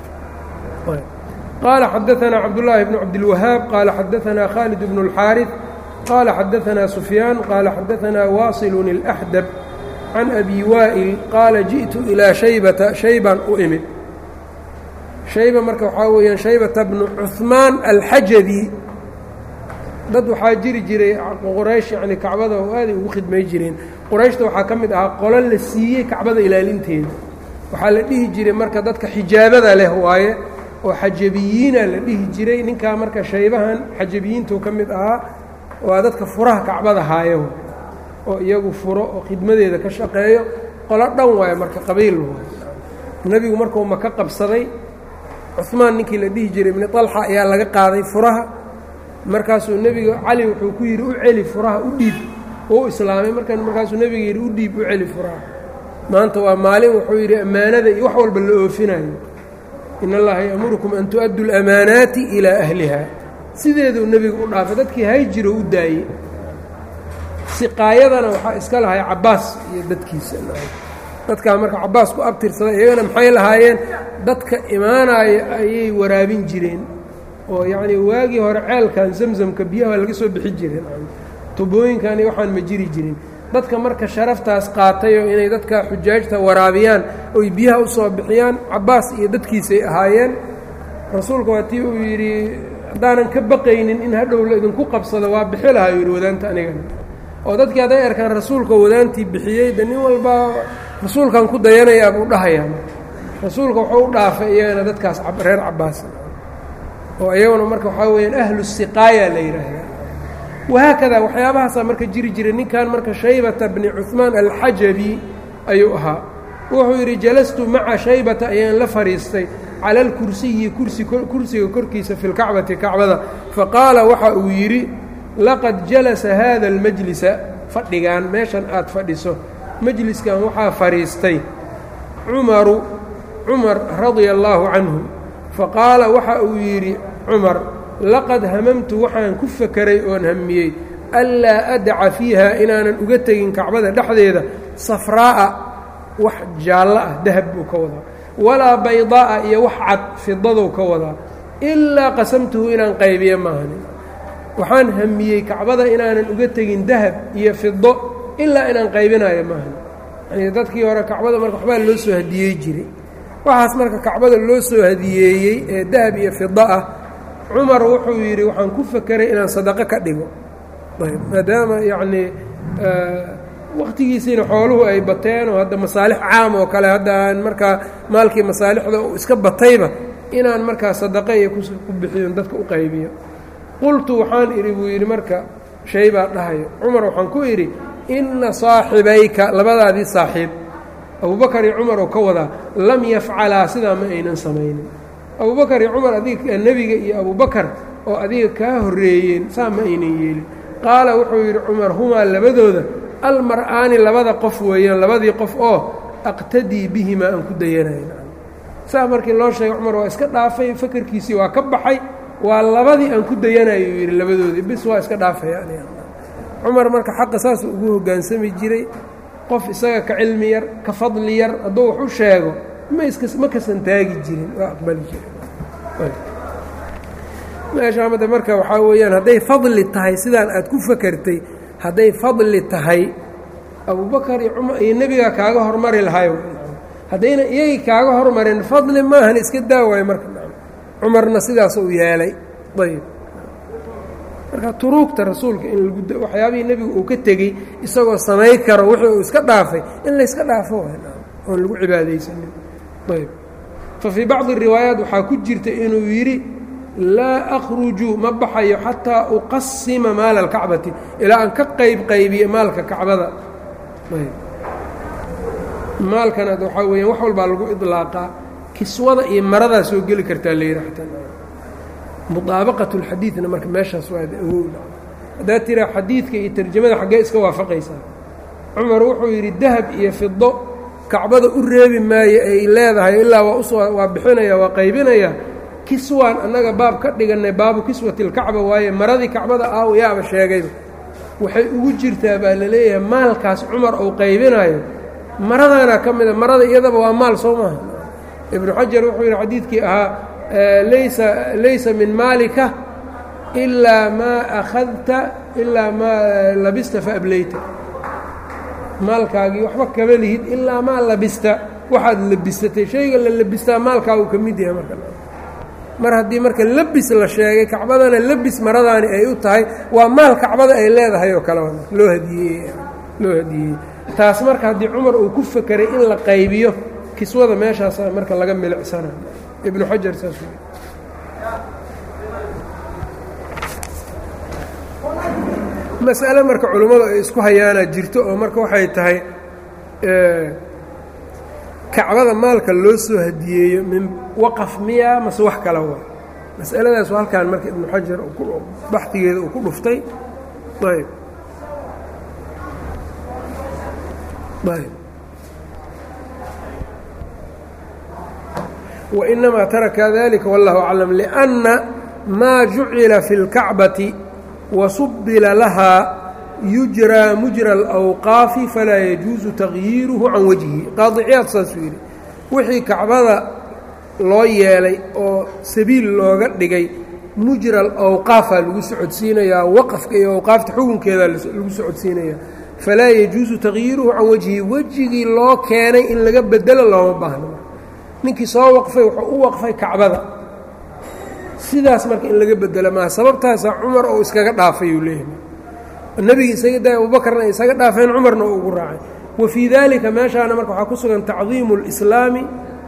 qaala xadaanaa cabdullaahi bnu cabdilwahaab qaala xadaanaa khaalid bnu اlxaariث qaala xadaanaa sufyaan qaala xadaanaa waasilun اlaxdab can abi waa'il qaala ji'tu ilaa shaybata shaybaan u imid shayba marka waxaa weeyaan shaybata bnu cuhmaan alxajabi dad waxaa jiri jiray quraysh yacni kacbada oo aaday ugu khidmay jireen qurayshta waxaa ka mid ahaa qolo la siiyey kacbada ilaalinteeda waxaa la dhihi jiray marka dadka xijaabada leh waaye oo xajabiyiina la dhihi jiray ninkaa marka shaybahan xajabiyiintuu ka mid ahaa waa dadka furaha kacbada haayo oo iyagu furo oo khidmadeeda ka shaqeeyo qolo dhan waayo marka qabiil waayo nebigu markuu maka qabsaday cumaan ninkii la dhihi jiray ibni طalxa ayaa laga qaaday furaha markaasuu nebiga cali wuxuu ku yidhi u celi furaha u dhiib u islaamay markan markaasuu nebiga yidhi u dhiib u celi furaha maanta waa maalin wuxuu yidhi ammaanada iyo wax walba la oofinayo in allaha ya'murukum an tu'addu اlamaanaati ilaa ahliha sideeduu nebigu u dhaafay dadkii hayjiro u daayey siqaayadana waxaa iska lahay cabbaas iyo dadkiisa dadkaa marka cabbaas ku abtirsaday iyagana maxay lahaayeen dadka imaanaya ayay waraabin jireen oo yacnii waagii hore ceelkan zamzamka biyaha laga soo bixi jireen tubooyinkan iyo waxaan ma jiri jirin dadka marka sharaftaas qaatay oo inay dadka xujaajta waraabiyaan oy biyaha u soo bixiyaan cabbaas iyo dadkiisay ahaayeen rasuulka waa tii uu yidhi haddaanan ka baqaynin in hadhow la idinku qabsado waa bixi lahaa yidhi wadaanta anigana oo dadkii hadday arkaan rasuulka wadaantii bixiyey de nin walbaa rasuulkan ku dayanayaa buu dhahayaa rasuulka wuxuu u dhaafay iyagana dadkaas reer cabbaas oo iyaguna marka waxaa weyaan ahlu siqaaya la yidhaahdaa wahaakadaa waxyaabahaasaa marka jiri jiray ninkan marka shaybata bni cuhmaan alxajabi ayuu ahaa wuxuu yidhi jalastu maca shaybata ayaan la fadhiistay cala alkursiyi kursi kursiga korkiisa fi lkacbati kacbada faqaala waxa uu yidhi laqad jalasa haada almajlisa fadhigan meeshan aad fadhiso majliskan waxaa fadhiistay cumaru cumar radia allaahu canhu faqaala waxa uu yidhi cumar laqad hamamtu waxaan ku fakeray oon hamiyey anlaa adaca fiiha inaanan uga tegin kacbada dhexdeeda safraa'a wax jaallo ah dahab buu ka wadaa walaa baydaa'a iyo wax cad fidadou ka wadaa ilaa qasamtuhu inaan qaybiyo maahanin waxaan hamiyey kacbada inaanan uga tegin dahab iyo fido ilaa inaan qaybinayo maahan yani dadkii hore kacbada marka waxbaa loo soo hadiyey jiray waxaas marka kacbada loo soo hadiyeeyey ee dahab iyo fido ah cumar wuxuu yidhi waxaan ku fakeray inaan sadaqo ka dhigo ayb maadaama yacnii wakhtigiisiina xooluhu ay bateen oo hadda masaalix caam oo kale hadda aan markaa maalkii masaalixda uu iska batayba inaan markaa sadaqo iyo ku bixiyon dadka u qaybiyo qultu waxaan idhi buu yidhi marka shay baa dhahayo cumar waxaan ku idhi inna saaxibayka labadaadii saaxiib abubakar iyo cumar oo ka wadaa lam yafcalaa sidaa ma aynan samaynin abubakar iyo cumar adiga nebiga iyo abubakar oo adiga kaa horreeyeen saa ma aynan yeelin qaala wuxuu yidhi cumar humaa labadooda almar-aani labada qof weeyaan labadii qof oo aqtadii bihimaa aan ku dayanayn saa markii loo sheegay cumar waa iska dhaafay fakarkiisii waa ka baxay waa labadii aan ku dayanayo uu yidhi labadoodii bis waa iska dhaafaya cumar marka xaqa saas ugu hoggaansami jiray qof isaga ka cilmi yar ka fadli yar hadduu wax u sheego ma iska ma kasan taagi jirin waa aqbali jirin meeshaa mada marka waxaa weeyaan hadday fadli tahay sidaan aad ku fakertay hadday fadli tahay abubakar iyo cumar iyo nebigaa kaaga hormari lahayo haddayna iyagii kaaga hormarin fadli maahan iska daawaayo marka cumarna sidaas uu yeelay ayb marka turuugta rasuulka in lagu waxyaabihii nebigu uu ka tegey isagoo samay karo wixii uu iska dhaafay in layska dhaafo oon lagu cibaadaysanin ayb fa fii bacdi riwaayaat waxaa ku jirta inuu yidhi laa akhruju ma baxayo xataa uqasima maala alkacbati ilaa aan ka qayb qaybiyo maalka kacbada ayb maalkan ad waxaa weeyaan wax walbaa lagu idlaaqaa kiswada iyo maradaa soo geli kartaa la yidhi xataa mudaabaqat اlxadiidna marka meeshaas waa awow haddaad tiraa xadiidka iyo tarjamada xaggee iska waafaqaysaa cumar wuxuu yidhi dahab iyo fido kacbada u reebi maayo ay leedahay ilaa waa usoo waa bixinaya waa qaybinaya kiswaan annaga baab ka dhigannay baabu kiswati اlkacba waaye maradii kacbada aaw yaaba sheegayba waxay ugu jirtaa baa la leeyahay maalkaas cumar uu qaybinayo maradaana ka mida marada iyadaba waa maal soo maaha ibnu xajar wuxuu yidhi xadiidkii ahaa laysa laysa min maalika ilaa maa akhadta ilaa maa labista faablayta maalkaagii waxba kama lihid ilaa maa labista waxaad labisatay shayga la labistaa maalkaagu ka mid yahay marka mar haddii marka labis la sheegay kacbadana labis maradaani ay u tahay waa maal kacbada ay leedahay oo kale loo hadiyeeye loo hadiyeeyey taas marka haddii cumar uu ku fekeray in la qaybiyo kiswada meeshaasa marka laga milicsanayo ibnu xajar saas wey mas'ale marka culummadu ay isku hayaana jirto oo marka waxay tahay kacbada maalka loo soo hadiyeeyo min waqaf miya mase wax kala wa mas'aladaas halkaan marka ibnu xajar baxdigeeda uu ku dhuftay ayb ayb wainamaa taraka dalika wallahu aclam liأnna maa jucila fi اlkacbati wasubila lahaa yujraa mujra alawqaafi falaa yajuusu tagyiiruhu can wajhi qaadiciyaad saasuu yidhi wixii kacbada loo yeelay oo sabiil looga dhigay mujra alawqaafaa lagu socodsiinayaa waqafka iyo awqaafta xukunkeedaa lagu socodsiinayaa falaa yajuusu tagyiiruhu can wajhi wejigii loo keenay in laga bedelo looma baahno ninkii soo waqfay wuxuu u waqfay kacbada sidaas marka in laga bedelo maa sababtaasaa cumar oo iskaga dhaafay uu leeyahay nebigi isaga daay abubakarna isaga dhaafeen cumarna uu ugu raacay wa fii daalika meeshaana marka waxaa ku sugan tacdiimu اlislaami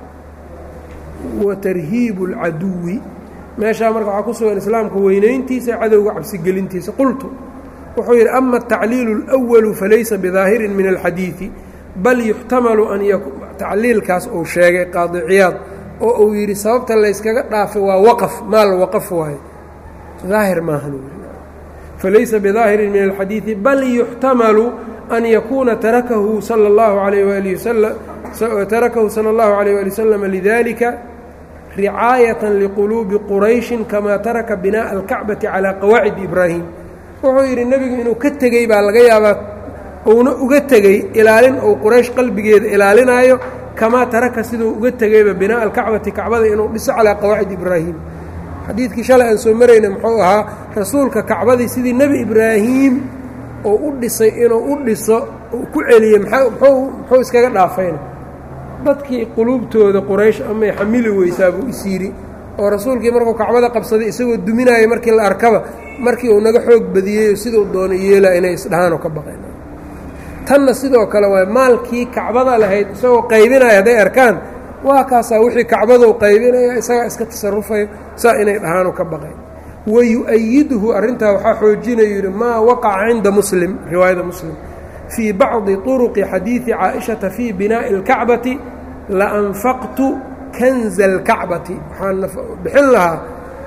wa tarhiibu اlcaduwi meeshaa marka waxaa ku sugan islaamka weynayntiisa cadowga cabsigelintiisa qultu wuxuu yidhi ama atacliilu اlأwalu falaysa bidaahirin min alxadiidi bal yuxtamalu an tacliilkaas uu sheegay qaadi ciyaad oo uu yidhi sababta layskaga dhaafay waa waqaf maal waqaf waaye daahir maahan falaysa bidaahirin min alxadiidi bal yuxtamalu an yakuuna tarakahu sala اllahu alayh wali wasalam tarakahu sala اllahu alayh wali wasalam lidalika ricaayatan liquluubi qurayshin kamaa taraka binaaءa alkacbati calaa qawaacid ibraahim wuxuu yidhi nebigu inuu ka tegey baa laga yaabaa uuna uga tegey ilaalin uu quraysh qalbigeeda ilaalinaayo kamaa taraka siduu uga tegeyba binaaءa alkacbati kacbada inuu dhiso calaa qawaacid ibraahim xadiidkii shalay aan soo marayna muxuu ahaa rasuulka kacbadii sidii nebi ibraahim oo u dhisay inuu u dhiso uu ku celiyey muxuu iskaga dhaafayna dadkii quluubtooda quraysh amay xamili weysaa buu is yidhi oo rasuulkii markuu kacbada qabsaday isagoo duminaaya markii la arkaba markii uu naga xoog badiyey siduu doono yeelaa inay isdhahaanoo ka baqeen tanna sidoo kale waay maalkii kacbada lahayd isagoo qaybinaya hadday arkaan waa kaasaa wixii kacbadou qaybinaya isagaa iska tasarufayo saa inay dhahaanu ka baqayn wayu-ayiduhu arrintaa waxaa xoojinayu yidhi maa waqaca cinda muslim riwaayada muslim fii bacdi turuqi xadiidi caaishata fii binaa'i اlkacbati laanfaqtu kanza اlkacbati waxaan bixin lahaa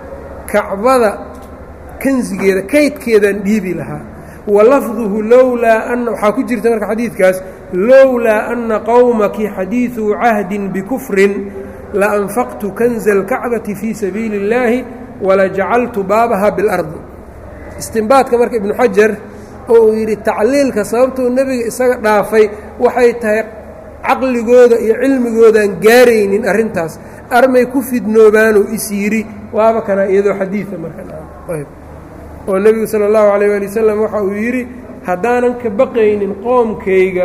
kacbada kanzigeeda kaydkeedaan dhiibi lahaa walafduhu lowlaa ana waxaa ku jirta marka xadiidkaas lowlaa ana qowmaki xadiiduu cahdin bikufrin laanfaqtu kanza اlkacbati fii sabiili اllaahi walajacaltu baabaha biاlardi istimbaadka marka ibnu xajar oo uu yidhi tacliilka sababtuu nebiga isaga dhaafay waxay tahay caqligooda iyo cilmigoodaan gaaraynin arrintaas armay ku fidnoobaanuu is yidhi waaba kana iyadoo xadiida markaoo nebigu sala allahu calayh waali wasalam waxa uu yidhi haddaanan ka baqaynin qoomkayga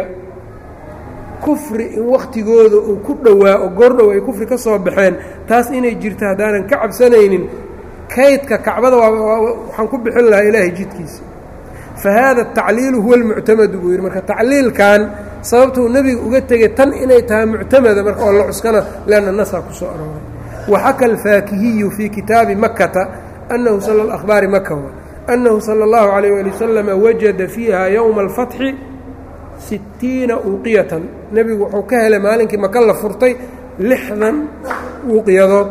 kufri in wakhtigooda uu ku dhowaa oo goordhow ay kufri ka soo baxeen taas inay jirto haddaanan ka cabsanaynin kaydka kacbada waxaan ku bixin lahaa ilaahay jidkiisa fa haada atacliilu huwa almuctamadu buu yidhi marka tacliilkan sababtuu nebiga uga tegay tan inay tahay muctamada marka oo la cuskana leanna nasaa ku soo arooray waxaka alfaakihiyu fii kitaabi makkata annahu sala akhbaari maka annahu sala allahu calayh waali wasalama wajada fiiha yowma alfatxi sittiina uuqiyatan nebigu wuxuu ka helay maalinkii maka la furtay lixdan uuqiyadood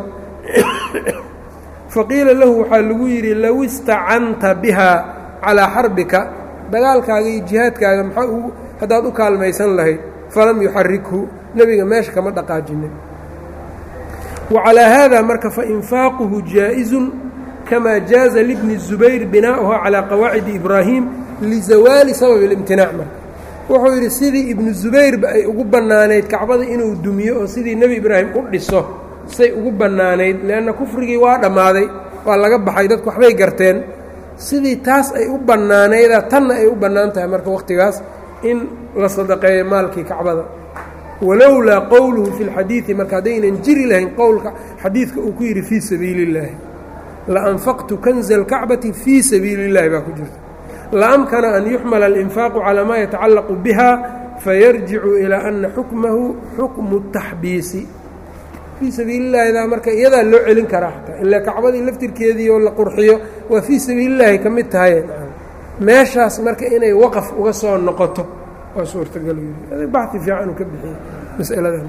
faqiila lahu waxaa lagu yidhi low istacanta bihaa calaa xarbika dagaalkaaga iyo jihaadkaaga maxaa u haddaad u kaalmaysan lahayd falam yuxarikhu nebiga meesha kama dhaqaajinin wa calaa haada marka fainfaaquhu jaa'isun kamaa jaaza libni الzubayr binaa'uha calaa qawaacidi ibraahim lizawaali sababi اlimtinaac marka wuxuu yidhi sidii ibnu zubayrba ay ugu bannaanayd kacbada inuu dumiyo oo sidii nebi ibraahim u dhiso say ugu bannaanayd leanna kufrigii waa dhammaaday waa laga baxay dadku waxbay garteen sidii taas ay u bannaanayda tanna ay u bannaan tahay marka wakhtigaas in la sadaqeeyo maalkii kacbada walowlaa qowluhu fi lxadiidi marka haddaynan jiri lahayn qowlka xadiidka uu ku yidhi fii sabiili اllaahi laanfaqtu kanza اlkacbati fii sabiili اllahi baa ku jirta laamkana an yuxmala alinfaaqu calaa maa yatacallaqu biha fayarjicu ilaa ana xukmahu xukmu taxbiisi fii sabiili llahidaa marka iyadaa loo celin karaa xataa ilaa kacbadii laftirkeedii oo la qurxiyo waa fii sabiilillaahi ka mid tahay meeshaas marka inay waqaf uga soo noqoto waa suurtagal baxi fiican uu ka bixiyey masaladan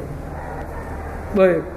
ayb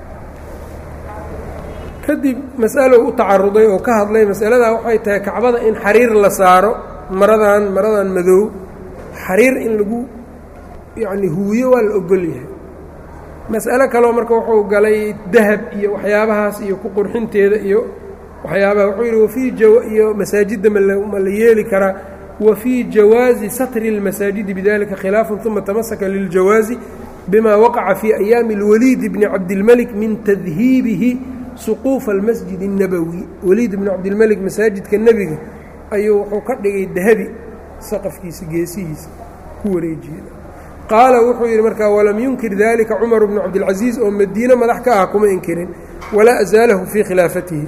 kadib mas'alow u tacaruday oo ka hadlay masaladaa waxay tahay kacbada in xariir la saaro maradan maradan madow xariir in lagu yacni huwiyo waa la ogol yahay mas'alo kaleo marka wuxuu galay dahab iyo waxyaabahaas iyo ku qurxinteeda iyo waxyaabaha wuxuu yidhi wafii jawa iyo masaajidda ma la yeeli karaa wa fii jawaazi satri اlmasaajidi bidalika khilaafun uma tamasaka liljawaazi bima waqaca fii ayaami اlwaliid bni cabdilmelik min tadhiibihi suquufa almasjid الnabowi waliid bni cabdilmelik masaajidka nebiga ayuu wuxuu ka dhigay dahabi saqafkiisa geesihiisa ku wareejiya qaala wuxuu yidhi markaa walam yunkir dalika cumar bnu cabdilcaziiz oo madiine madax ka ah kuma inkirin walaa azaalahu fii khilaafatihi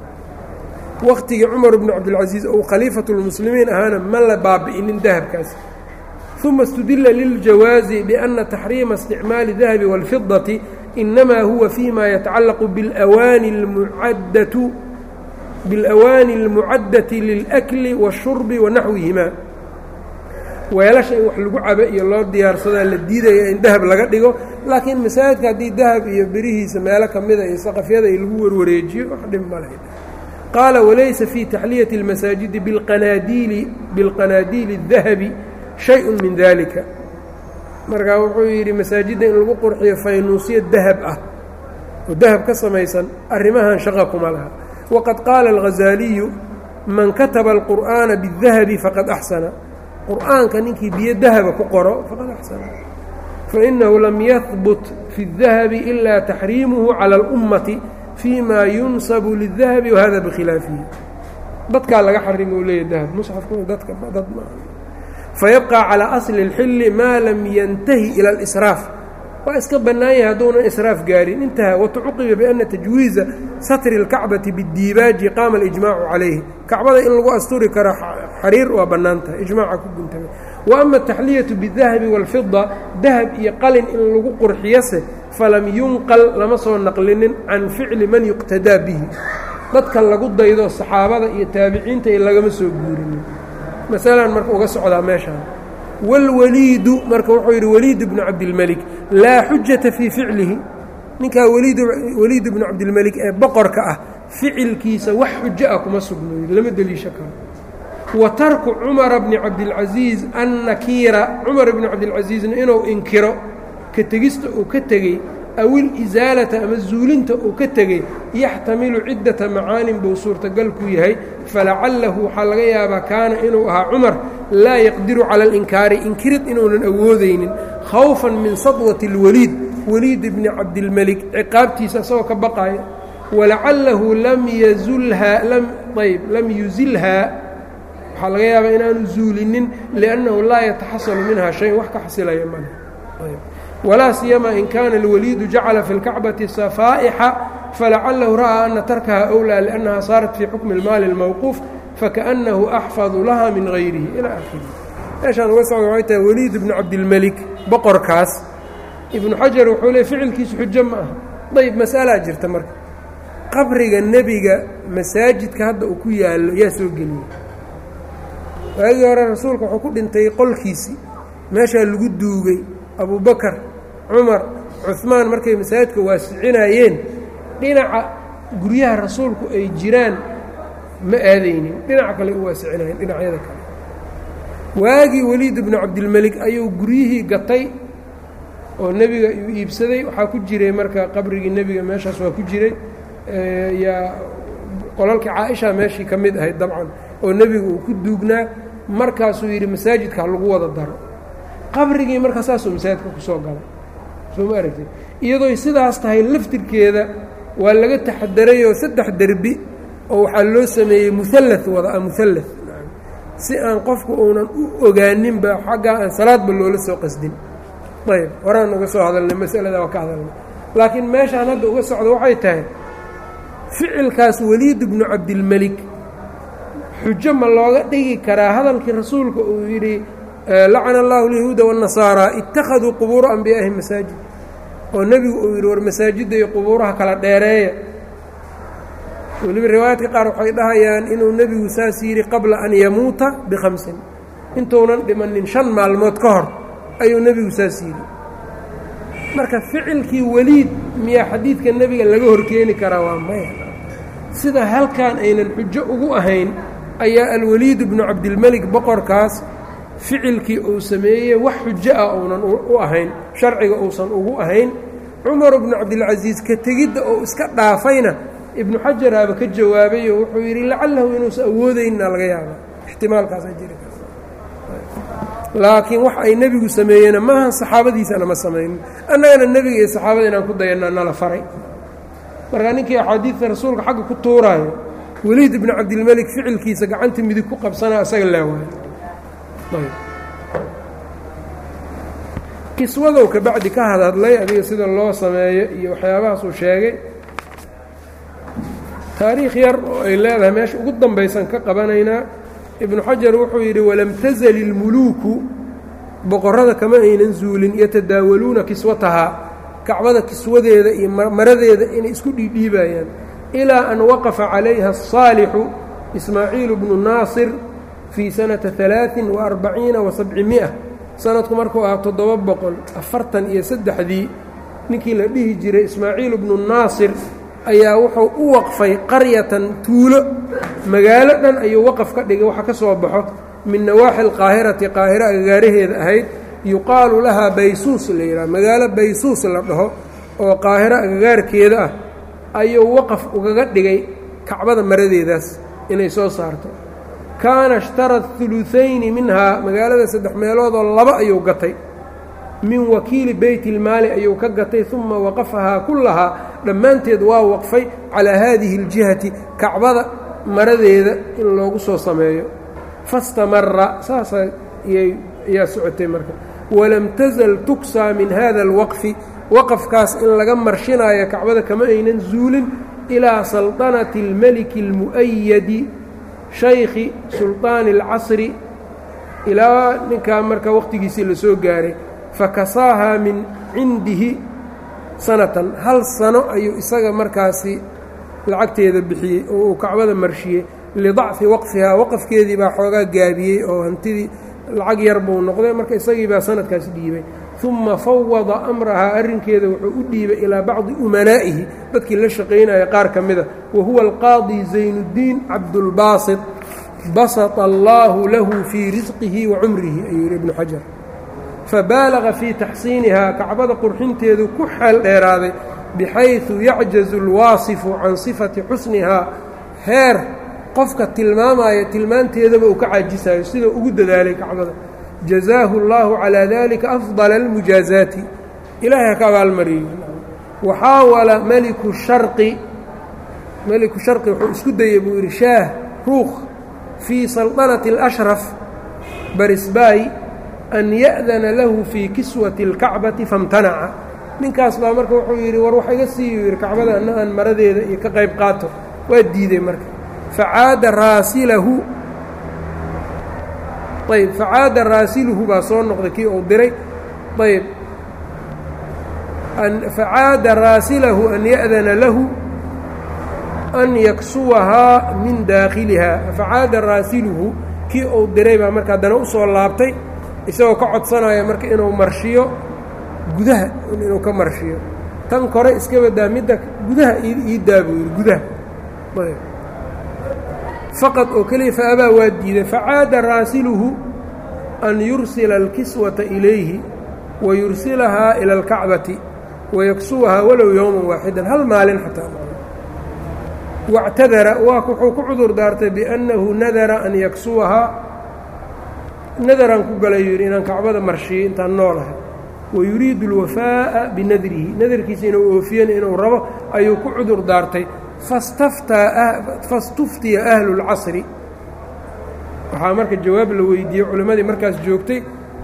waqtigii cumar bnu cabdilcaziiz ou khaliifatu lmuslimiin ahaana ma la baabi'inin dahabkaas uma istudila liljawaazi biana taxriima isticmaali dahabi wاlfidati inamaa huwa fima yatacallaqu biاlwaani اlmucaddatu biاlawaani اlmucaddati lilأkli wالshurbi wanaxwihima weelasha in wax lagu cabo iyo loo diyaarsadaa la diidaya in dahab laga dhigo laakiin masaajidka haddii dahab iyo berihiisa meelo ka mida iyo saqafyada i lagu warwareejiyo wax dhib ma lahayd qaala walaysa fii taxliyati اlmasaajidi biqanaadiili bilqanaadiili الdahabi shay-un min dalika markaa wuxuu yidhi masaajidda in lagu qurxiyo faynuusyo dahab ah oo dahab ka samaysan arrimahan shaqa kuma laha waqad qaala alghazaaliyu man kataba alqur'aana biاdahabi faqad axsana qur'aanka ninkii biyo dahaba ku qoro faqad axsana fainahu lam yahbut fi اdahabi ila taxriimuhu cala اlummati fii ma yunsabu liلdahabi wahada bikhilaafihi dadkaa laga xarimo u leeyahy dahab musxafku dadka dad ma fayabqى calى asli اlxili maa lam yantahi ilى اlsraaf waa iska bannaan yahay hadduunan israaf gaarin intaha watucuqiba biana tajwiiza satri اlkacbati biاdiibaaji qaama اlijmaacu calayhi kacbada in lagu asturi karo xariir waa bannaan tahay ijmaaca ku guntamay wa ama ataxliyatu biاdahabi wاlfida dahab iyo qalin in lagu qurxiyase falam yunqal lama soo naqlinin can ficli man yuqtadaa bihi dadka lagu daydo saxaabada iyo taabiciinta iyo lagama soo guurinin masalan marka uga socdaa meeshaan wاlwaliidu marka wuxuu yidhi waliid bnu cabdilmelik laa xujata fii ficlihi ninkaa waliid bnu cabdilmelik ee boqorka ah ficilkiisa wax xujo ah kuma sugnayo lama deliisho karo wa tarku cumara bni cabdilcasiiz annakiira cumar bni cabdilcasiizna inuu inkiro ka tegista uu ka tegey aw ilisaalata ama zuulinta uu ka tegey yaxtamilu ciddata macaanin buu suurtagal ku yahay falacalahu waxaa laga yaabaa kaana inuu ahaa cumar laa yaqdiru cala alinkaari inkirid inuunan awoodaynin khawfan min sadwati اlwaliid waliid bni cabdilmelik ciqaabtiisa isagoo ka baqaaya walacalahu lam yazulhaa lam ayb lam yusilhaa waxaa laga yaabaa inaanu zuulinin liannahu laa yataxasalu minha shayn wax ka xasilaya male walaa siyama in kaana اlwaliidu jacala fi اlkacbati safaa'ixa falacalahu ra'aa ana tarkaha أwlىa liأnnaha saarat fii xukmi اlmaali اlmawquuf fakaأnnahu axfadu laha min gayrihi ilaa akhirihi meeshaan uga socda waxay tahay weliid ibnu cabdilmelik boqorkaas ibnu xajar wuxuu leey ficilkiisu xujo ma aha dayb mas'alaa jirta marka qabriga nebiga masaajidka hadda uu ku yaallo yaa soo geliyey waagii hore rasuulka wuxuu ku dhintay qolkiisii meeshaa lagu duugay abubakar cumar cuhmaan markay masaajidka waasicinaayeen dhinaca guryaha rasuulku ay jiraan ma aadaynin dhinaca kale u waasicinaayeen dhinacyada kale waagii weliid ibnu cabdilmelik ayuu guryihii gatay oo nebiga uu iibsaday waxaa ku jiray marka qabrigii nebiga meeshaas waa ku jiray yaa qolalkii caaisha meeshii ka mid ahayd dabcan oo nebiga uu ku duugnaa markaasuu yidhi masaajidka ha lagu wada daro qabrigii markaa saasuu masaajidka kusoo galay soo ma aragtid iyadooy sidaas tahay laftirkeeda waa laga taxadarayoo saddex derbi oo waxaa loo sameeyey mualla wada a mualla si aan qofku uunan u ogaaninba xaggaa aan salaadba loola soo qasdin ayb horaan uga soo hadalnay masalada waa ka hadalnay laakiin meeshaan hadda uga socdo waxay tahay ficilkaas weliid bnu cabdilmelik xujo ma looga dhigi karaa hadalkii rasuulka uu yidhi lacana allahu alyahuuda waالnasaara ittakhaduu qubuura anbiyaa'ihim masaajid oo nebigu uu yidhi war masaajidda iyo qubuuraha kala dheereeya weliba riwaayaadka qaar waxay dhahayaan inuu nebigu saas yidhi qabla an yamuuta bikhamsin intuunan dhimanin shan maalmood ka hor ayuu nebigu saas yidhi marka ficilkii weliid miyaa xadiidka nebiga laga horkeeni karaa waa maya sida halkan aynan xujo ugu ahayn ayaa alwaliid bnu cabdilmelik boqorkaas ficilkii uu sameeyey wax xujo ah uunan u ahayn sharciga uusan ugu ahayn cumar bnu cabdilcasiis ka tegidda oo iska dhaafayna ibnu xajaraaba ka jawaabayo wuxuu yidhi lacalahu inuusan awoodayna laga yaaba ixtimaalkaasaa jiri kara laakiin wax ay nebigu sameeyena maaha saxaabadiisana ma samaynin annagana nebiga iyo saxaabada inaan ku dayanna nala faray marka ninkii axaadiidta rasuulka xagga ku tuuraayo weliid ibnu cabdilmelik ficilkiisa gacanta midig ku qabsanaa isaga leewaayo kiswadow ka bacdi ka hadhadlay adiga sida loo sameeyo iyo waxyaabahaasuu sheegay taariikh yar oo ay leedahay meesha ugu dambaysan ka qabanaynaa ibnu xajar wuxuu yidhi walam tasal ilmuluuku boqorrada kama aynan zuulin yatadaawaluuna kiswatahaa kacbada kiswadeeda iyo maradeeda inay isku dhiidhiibayaan ilaa an waqafa calayha asaalixu ismaaciilu bnu naasir fii sanata alaain wa arbaciina wa sabcimi'a sanadku markuu ahaa toddoba boqol afartan iyo saddexdii ninkii la dhihi jiray ismaaciil bnu naasir ayaa wuxuu u waqfay qaryatan tuulo magaalo dhan ayuu waqaf ka dhigay waxa ka soo baxo min nawaaxi alqaahirati qaahiro agagaaraheeda ahayd yuqaalu lahaa baysuus la yidhaha magaalo baysuus la dhaho oo qaahiro agagaarkeeda ah ayuu waqaf ugaga dhigay kacbada maradeedaas inay soo saarto kaana ishtara hulutayni minhaa magaalada saddex meeloodoo laba ayuu gatay min wakiili beytilmaali ayuu ka gatay uma waqafahaa kullahaa dhammaanteed waa waqfay calaa haadihi اljihati kacbada maradeeda in loogu soo sameeyo fastamara saasaa ayaa socotay marka walam tasal tuksaa min hada alwaqfi waqafkaas in laga marshinayo kacbada kama aynan zuulin ilaa salطanati اlmeliki اlmu'ayadi shaykhi sulطaani اlcasri ilaa ninkaa marka waqtigiisii la soo gaaray fakasaahaa min cindihi sanatan hal sano ayuu isaga markaasi lacagteeda bixiyey oo uu kacbada marshiyey lidacfi waqfihaa waqafkeedii baa xoogaa gaabiyey oo hantidii lacag yar buu noqday marka isagii baa sanadkaas dhiibay uma fawada amrahaa arrinkeeda wuxuu u dhiibay ilaa bacdi umanaa'ihi dadkii la shaqaynaya qaar ka mida wa huwa alqaadi zaynuddiin cabdulbaasit basata allaahu lahu fii risqihi wa cumrihi ayuu yidhi ibnu xajar fabaalaga fii taxsiinihaa kacbada qurxinteedu ku xeel dheeraaday bixaydu yacjazu alwaasifu can sifati xusnihaa heer qofka tilmaamaya tilmaanteedaba uu ka caajisayo sida ugu dadaalay kacbada jazaahu اllaahu calaa dalika afdala almujaazaati ilaahay ha ka abaalmariyo waxaawala meliku sharqi meliku sharqi wuxuu isku dayey buu yidhi shaah ruukh fii salطanati اlashraf barisbaay an ya'dana lahu fii kiswati اlkacbati famtanaca ninkaas baa marka wuxuu yidhi war wax iga siiyu yidhi kacbada anna aan maradeeda iyo ka qayb qaato waa diiday marka facaada raasilahu ayb facaada raasiluhu baa soo noqday kii uu diray ayb facaada raasilahu an ya'dana lahu an yaksuwahaa min daakhiliha facaada raasiluhu kii uu diray baa marka haddana u soo laabtay isagoo ka codsanaya marka inuu marshiyo gudaha inuu ka marshiyo tan kore iska badaa midda gudaha ii daa buu yidhi gudaha faqad oo keliya fa abaa waa diiday facaada raasiluhu an yursila alkiswata ilayhi wa yursilahaa ila alkacbati wayaksuwahaa walow yowman waaxidan hal maalin xataa wاctadara waa wuxuu ku cudur daartay biannahu nadara an yaksuwahaa nadaraan ku galay yidhi inaan kacbada marshiyey intaan noolahay wayuriidu اlwafaaءa binadrihi nadarkiisa inuu oofiyana inuu rabo ayuu ku cudur daartay fastuftiya ahlu اlcasri waxaa marka jawaab la weydiiyey culimmadii markaas joogtay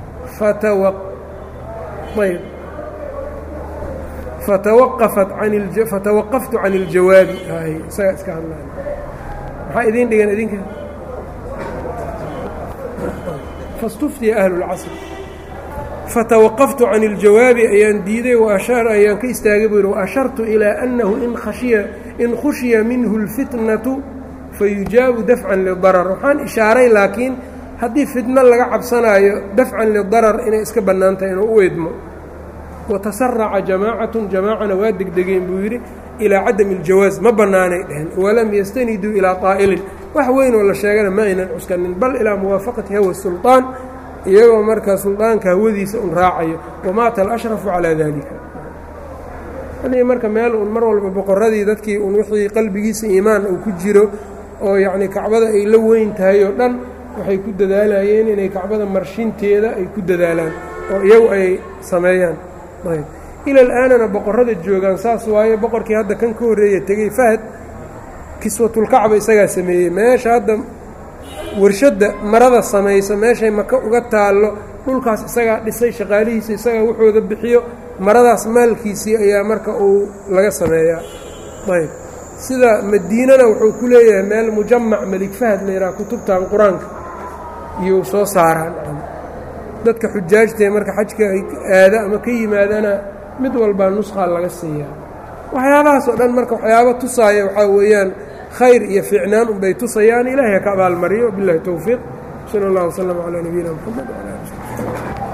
fatawaqaftu can اljawaabi isagaa iska hadlay maxaa idiin dhigan idinka fastuftiya ahlu اlcasr fatawaqaftu can اljawaabi ayaan diiday ayaan ka istaagay buu yidhi waashartu ilaa annahu in khushiya minhu اlfitnatu fayujaabu dafcan lidarar waxaan ishaaray laakiin haddii fitno laga cabsanaayo dafcan lidarar inay iska bannaan tahay inuu u eedmo watasaraca jamaacatun jamaacana waa degdegeen buu yidhi ilaa cadami اljawaas ma bannaanay dheheen walam yastaniduu ilaa qaa'ilin wax weyn oo la sheegana ma aynan cuskanin bal ilaa muwaafaqati hawa sulطaan iyagoo markaa suldaanka hawadiisa un raacayo wamaata alashrafu calaa dalika anii marka meel un mar walba boqoradii dadkii un wixii qalbigiisa iimaan uu ku jiro oo yacnii kacbada ay la weyn tahay oo dhan waxay ku dadaalayeen inay kacbada marshinteeda ay ku dadaalaan oo iyagu ay sameeyaan ayb ila alaanana boqorrada joogaan saas waaye boqorkii hadda kan ka horreeya tegey fahad kiswatulkacba isagaa sameeyey meesha hadda warshadda marada samaysa meeshay maka uga taallo dhulkaas isagaa dhisay shaqaalihiisa isagaa wuxooda bixiyo maradaas maalkiisii ayaa marka uu laga sameeyaa ayb sida madiinana wuxuu ku leeyahay meel mujamac melig fahad la yidhaha kutubtan qur-aanka iyou soo saaraan dadka xujaajtae marka xajka ay aada ama ka yimaadana mid walbaa nuskaa laga siiyaa waxyaabahaas oo dhan marka waxyaaba tusaaya waxaa weeyaan khayr iyo fiicnaan unbay tusayaan ilaahay ha ka abaalmariyo biاllahi towfiiq sala اllah wslm calaa nabiyina mxamed wala ali